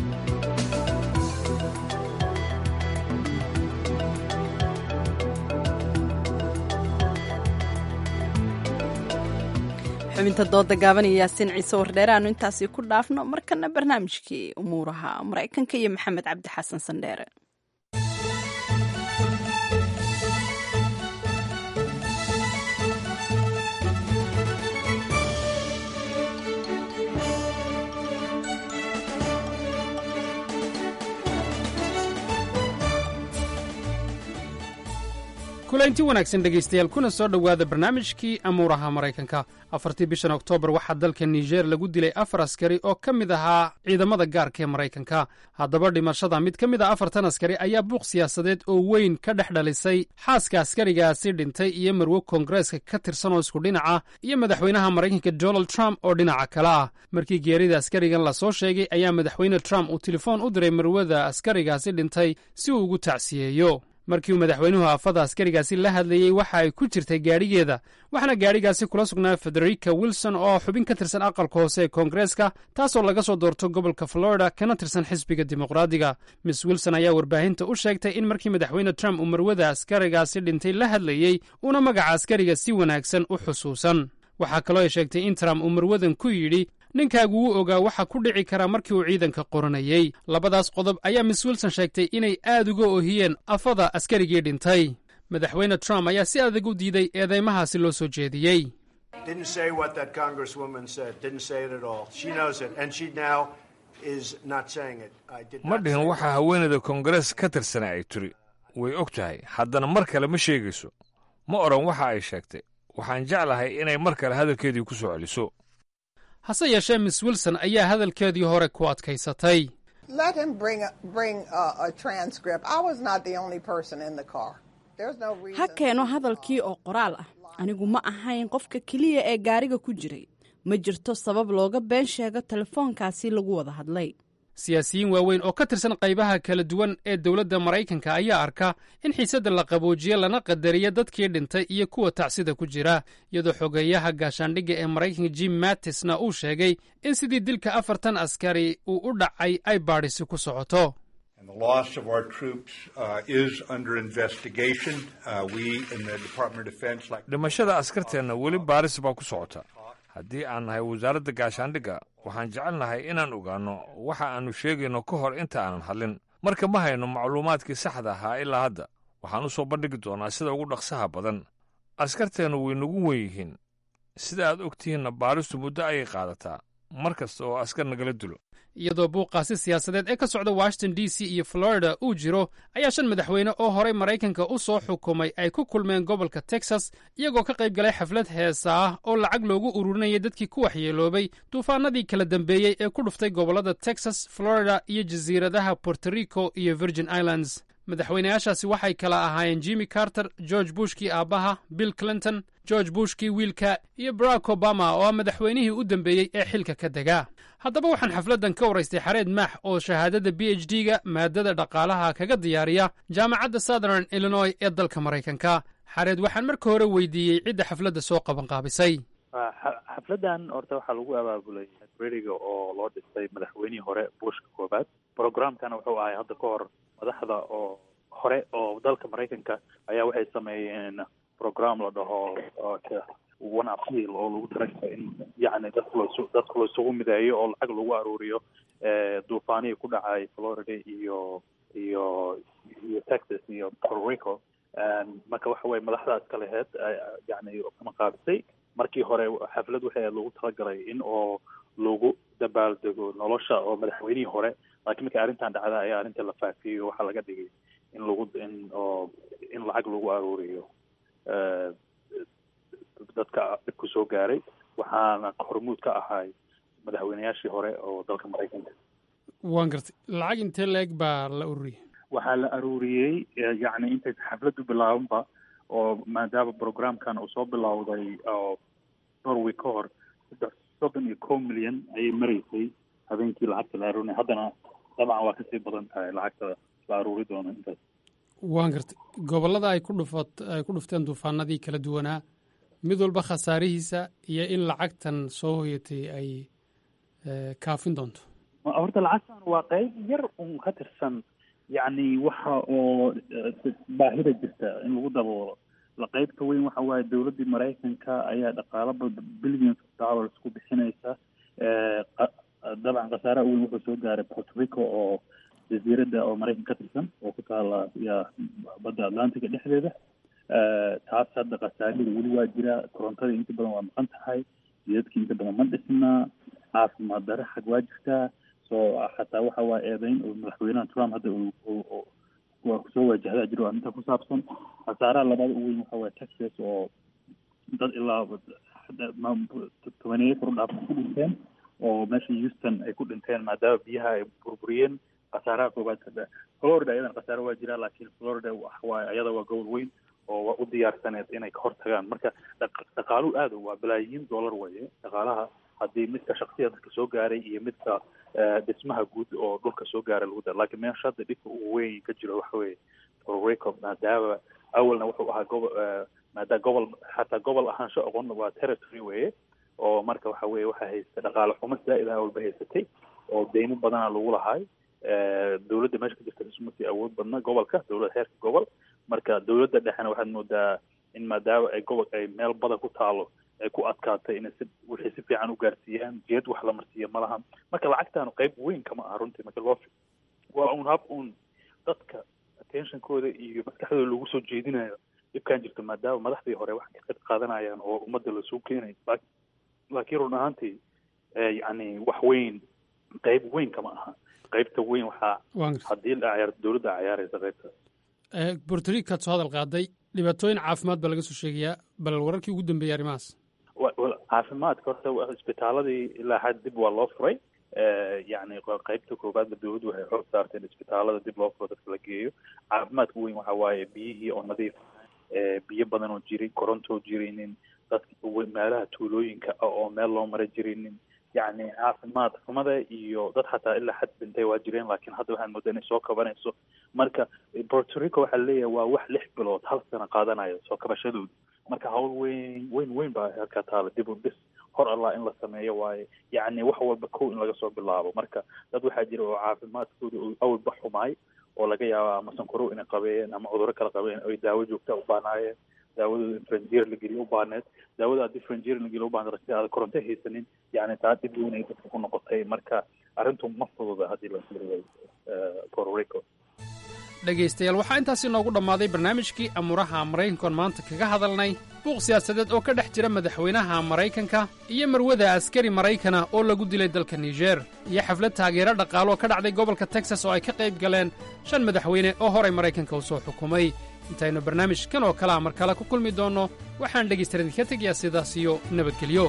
xubinta dooda gaaban iyo yaasiin ciise wardheere aanu intaasi ku dhaafno markana barnaamijkii umuuraha maraykanka iyo maxamed cabdi xasan sandheere kulaynti wanaagsan dhegaystayaal kuna soo dhowaada barnaamijkii amuuraha maraykanka afartii bishan oktoobar waxaa dalka niger lagu dilay afar askari oo ka mid ahaa ciidamada gaarka ee maraykanka haddaba dhimashada mid ka mid a afartan askari ayaa buuq siyaasadeed oo weyn ka dhex dhalisay xaaska askarigaasi dhintay iyo marwo koongareeska ka tirsan oo isku dhinaca iyo madaxweynaha maraykanka donald trump oo dhinaca kale ah markii geerida askarigan lasoo sheegay ayaa madaxweyne trump uu telefoon u diray marwada askarigaasi dhintay si uu ugu tacsiyeeyo markii uu madaxweynuhu aafada askarigaasi la hadlayey waxa ay ku jirtay gaadhigeeda waxaana gaadhigaasi kula sugnaa federica wilson oo xubin ka tirsan aqalka hoose ee koongareeska taasoo laga soo doorto gobolka florida kana tirsan xisbiga dimuqraadiga miss wilson ayaa warbaahinta u sheegtay in markii madaxweyne trump uu marwada askarigaasi dhintay la hadlayey uuna magaca askariga si wanaagsan u xusuusan waxaa kaloo ay sheegtay in trump uu marwadan ku yidhi ninkaagu wuu ogaa waxa ku dhici kara markii uu ciidanka qoranayey labadaas qodob ayaa miss wilson sheegtay inay aad uga ohiyeen afada askarigii dhintay madaxweyne trump ayaa si adag u diiday eedeymahaasi loo soo jeediyey ma dhihin waxa haweeneyda koongarees ka tirsana ay tiri way og tahay haddana mar kale ma sheegayso ma odhan waxa ay sheegtay waxaan jeclahay inay mar kale hadalkeedii ku soo celiso hase yeeshee miss wilson ayaa hadalkeedii hore ku adkaysatay ha keeno hadalkii oo qoraal ah anigu ma ahayn qofka keliya ee gaariga ku jiray ma jirto sabab looga been sheego telefoonkaasi lagu wada hadlay siyaasiyiin waaweyn oo ka tirsan qaybaha kala duwan ee dowladda maraykanka ayaa arka in xiisadda la qaboojiye lana qadariya dadkii dhintay iyo kuwa tacsida ku jira iyadoo xogeeyaha gaashaandhigga ee maraykanka jim mattisna uu sheegay in sidii dilka afartan askari uu u dhacay ay baadhisi ku socoto dhimashada askarteenna weli baaris baa ku socota haddii aan nahay wasaaradda gaashaandhigga waxaan jecelnahay inaan ogaanno waxa aannu sheegayno ka hor inta aanan hadlin marka ma hayno macluumaadkii saxda ahaa ilaa hadda waxaan u soo bandhigi doonaa sida ugu dhaqsaha badan askarteennu way nagu wen yihiin sida aad og tihiinna baaristu muddo ayay qaadataa mar kasta oo askar nagala dilo iyadoo buuqaasi siyaasadeed ee ka socda washington d c iyo florida uu jiro ayaa shan madaxweyne oo horey maraykanka u soo xukumay ay ku kulmeen gobolka texas iyagoo ka qayb galay xaflad heesa ah oo lacag loogu ururinayay dadkii ku waxyeeloobay duufaanadii kala dambeeyey ee ku dhuftay gobollada texas florida iyo jasiiradaha puerto rico iyo virgin islands madaxweynayaashaasi waxay kala ahaayeen jimmy carter george bushkii aabbaha bill clinton george bushkii wiilka iyo barack obama oo ah madaxweynihii u dambeeyey ee xilka ka dega haddaba waxaan xafladdan ka waraystay xareed maax oo shahaadada b h d ga maadada dhaqaalaha kaga diyaariya jaamacadda southern illinois ee dalka maraykanka xareed waxaan marka hore weydiiyey cidda xafladda soo qabanqaabisay xafladdan horta waxaa lagu abaabulay beriga oo loo dhistay madaxweynihii hore bushka koobaad programkana wuxuu ahay hadda ka hor madaxda oo hore oo dalka maraykanka ayaa waxay sameeyeen program la dhaho one appeal oo lagu talagalay in yacni dadka las dadka laisugu mideeyo oo lacag lagu aruuriyo duufaanihii ku dhacay florida iyo iyo iyo texas iyo puerto rico marka waxa weye madaxdaas kaleheed yani kama qaabisay markii hore xaflad waxay lagu talagalay in oo lagu dabaaldego nolosha oo madaxweynihii hore laakiin markii arrintan dhacda ayaa arrinta la faafiyey waxaa laga dhigay in lagu in oo in lacag lagu aruuriyo dadka dhibku soo gaaray waxaana hormuud ka ahay madaxweynayaashii hore oo dalka maraykanka waan gartay lacag intee la-eg baa la ururiyey waxaa la aruuriyey yacni intay xafladdu bilaabanba oo maadaama programkan uu soo bilowday oo dhowr week ka hor saddex soddon iyo kow milyan ayay maraysay habeenkii lacagta la aruurinay haddana dabcan waa kasii badan tahay lacagta la aruuri doono intaas waan gartay gobollada ay ku dhufat ay ku dhufteen duufaanadii kala duwanaa mid walba khasaarihiisa iyo in lacagtan soo hoyatay ay kaafin doonto horta lacagtan waa qayb yar un ka tirsan yacni waxa oo baahida jirta in lagu daboolo la qaybta weyn waxa waaye dowladdii maraykanka ayaa dhaqaalo billions of dollars ku bixinaysa dabcan khasaaraha weyn wuxuu soo gaaray puerto rico oo jasiiradda oo maraykan ka tirsan oo ku taala ya badda atlantica dhexdeeda taas hadda khasaarida weli waa jira korontada inta badan waa maqan tahay jidadkii inta badan ma dhisnaa caafimaad dare xag waa jirtaa so xataa waxa waa eedeyn oo madaxweynaha trump hadda waa kusoo wajahdaa jiro arrinta ku saabsan khasaaraha labaad ugu weyn waxa waye texas oo dad ilaa tobaneeyo kor dhaaf ku dhinteen oo meesha houston ay ku dhinteen maadaama biyaha ay burburiyeen khasaaraha koobaad ka florida ayadan khasaare waa jiraa laakiin florida waa ayada waa gobol weyn oo waa u diyaarsaneed inay ka hortagaan marka dhaqaaluhu aada waa balaayiin dollar weeye dhaqaalaha haddii midka shaksiya dadka soo gaaray iyo midka dhismaha guud oo dhulka soo gaaray lagu dara lakiin meesha hadda dhibka ugu weyn ka jiro waxa weeye puerto maadaama awalna wuxuu ahaa gobo maadaama gobol xataa gobol ahaansho oqon waa territory weeye oo marka waxa weye waxaa haysta dhaqaale xumo zaa'id ah walba haysatay oo deymo badana lagu lahaay dowladda meesha ka jirta ismasi awood badna gobolka dowlad heerka gobol marka dowladda dhexena waxaad moodaa in maadaama ay gobol ay meel badan ku taalo ay ku adkaatay inay si wixii si fiican u gaarsiiyaan jeed wax la marsiiya ma laha marka lacagtaanu qayb weyn kama aha runtii marka loo waa un hab un dadka attentionkooda iyo maskaxdooda lagu soo jeedinayo dhibkan jirto maadaama madaxdii hore wax ka qayb qaadanayaan oo ummadda lasoo keenayo laakiin run ahaantii yacni wax weyn qayb weyn kama aha qaybta weyn waxaa haddii la ciyaar dowladda ciyaaraysa qaybta borto ricaad soo hadal qaaday dhibaatooyin caafimaad baa laga soo sheegayaa bal wararkii ugu dambeeyay arrimahaas caafimaadka horta isbitaaladii ilaa xad dib waa loo furay yacni qaybta koobaadba dowladdu waxay xoog saartay in isbitaalada dib loo furo dadka la geeyo caafimaadka weyn waxa waaye biyihii oo nadiif biyo badan oo jirin korontoo jirinin dadka meelaha tuulooyinka ah oo meel loo mara jirinin yacni caafimaad xumada iyo dad xataa ilaa xad dhintay waa jireen laakiin hadda waxaan moodaa inay soo kabanayso marka puerto rico waxaa leeyahay waa wax lix bilood hal sano qaadanayo soo kabashadooda marka hawl weyn weyn weyn baa halkaa taala dib u dhis hor allah in la sameeyo waaye yacni wax walba kow in laga soo bilaabo marka dad waxaa jira oo caafimaadkooda awalba xumaay oo laga yaaba ama sankorow inay qabeen ama cudurro kala qabeen oy daawo joogta u baanaayeen daawadooda franjier la geliyo u baaneed daawada haddii franjier la geliyo u baaneed si aada koronto haysanin yacni taa dhib weyn ay dadka ku noqotay marka arrintu ma fududa haddii la fiiriyo puerto rico dhegaystayaal waxaa intaasi noogu dhammaaday barnaamijkii amuuraha maraykankoon maanta kaga hadalnay buuq siyaasadeed oo ka dhex jira madaxweynaha maraykanka iyo marwada askari maraykana oo lagu dilay dalka niger iyo xaflad taageero dhaqaalo oo ka dhacday gobolka texas oo ay ka qayb galeen shan madaxweyne oo horay maraykanka u soo xukumay intaynu barnaamijkan oo kalea mar kale ku kulmi doonno waxaan dhegaystaar idinka tegayaa sidaas iyo nabadgelyo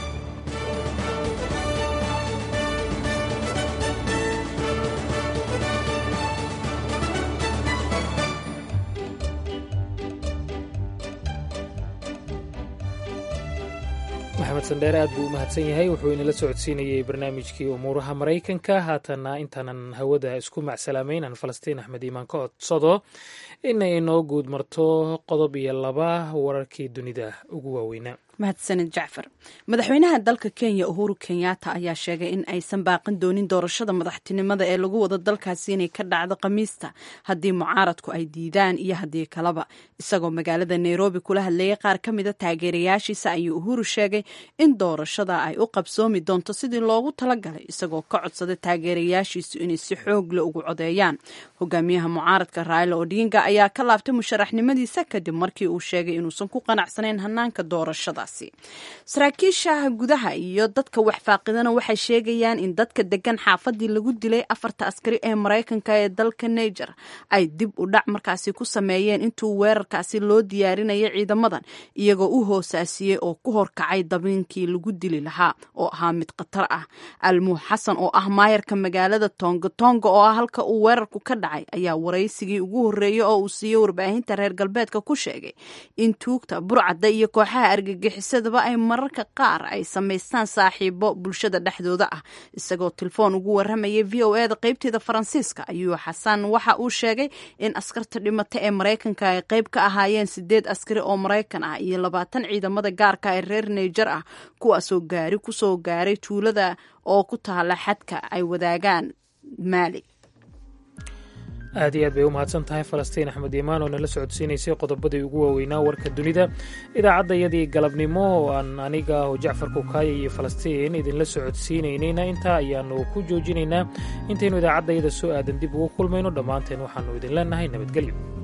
maxamed sandheere aad buu u mahadsan yahay wuxuu inala socodsiinayey barnaamijkii umuuraha maraykanka haatanna intaanan hawada isku macsalaameyn aan falastiin axmed iimaan ka codsado inay inoo guud marto qodob iyo laba wararkii dunida ugu waaweynaa mahadsanid jacfar madaxweynaha dalka kenya uhuru kenyatta ayaa sheegay in aysan baaqan doonin doorashada madaxtinimada ee lagu wado dalkaasi inay ka dhacdo khamiista haddii mucaaradku ay diidaan iyo haddii kaleba isagoo magaalada nairobi kula hadlayay qaar ka mida taageerayaashiisa ayuu uhuru sheegay in doorashada ay u qabsoomi doonto sidii loogu talagalay isagoo ka codsaday taageerayaashiisu inay si xoogle ugu codeeyaan hogaamiyaha mucaaradka raila odinga ayaa ka laabtay musharaxnimadiisa kadib markii uu sheegay inuusan ku qanacsanayn hanaanka doorashada saraakiisha gudaha iyo dadka waxfaaqidana waxay sheegayaan in dadka degan xaafadii lagu dilay afarta askari ee maraykanka ee dalka niger ay dib u dhac markaasi ku sameeyeen intuu weerarkaasi loo diyaarinayo ciidamadan iyagoo u hoosaasiyey oo ku horkacay dabiinkii lagu dili lahaa oo ahaa mid khatar ah almuux xasan oo ah maayarka magaalada tonga tonga oo ah halka uu weerarku ka dhacay ayaa waraysigii ugu horreeyey oo uu siiyo warbaahinta reer galbeedka ku sheegay in tuugta burcadda iyo kooxaha argagixisadaba ay mararka qaar ay samaystaan saaxiibo bulshada dhexdooda ah isagoo telefoon ugu waramayay v o eda qeybteeda faransiiska ayuu xasan waxa uu sheegay in askarta dhimata ee maraykanka ay qeyb ka ahaayeen sideed askari oo maraykan ah iyo labaatan ciidamada gaarka ee reer naiger ah kuwaasoo gaari kusoo gaaray tuulada oo ku taala xadka ay wadaagaan maali aad iyo aad bay u mahadsan tahay falastiin axmed iimaan oo nala socodsiinaysay qodobadii ugu waaweynaa warka dunida idaacadda iyadii galabnimo oo aan aniga oo jacfar kukaaya iyo falastiin idinla socodsiinaynayna intaa ayaanu ku joojinaynaa intaynu idaacadda iyada soo aadan dib ugu kulmayno dhammaanteen waxaanu idin leenahay nabadgelyo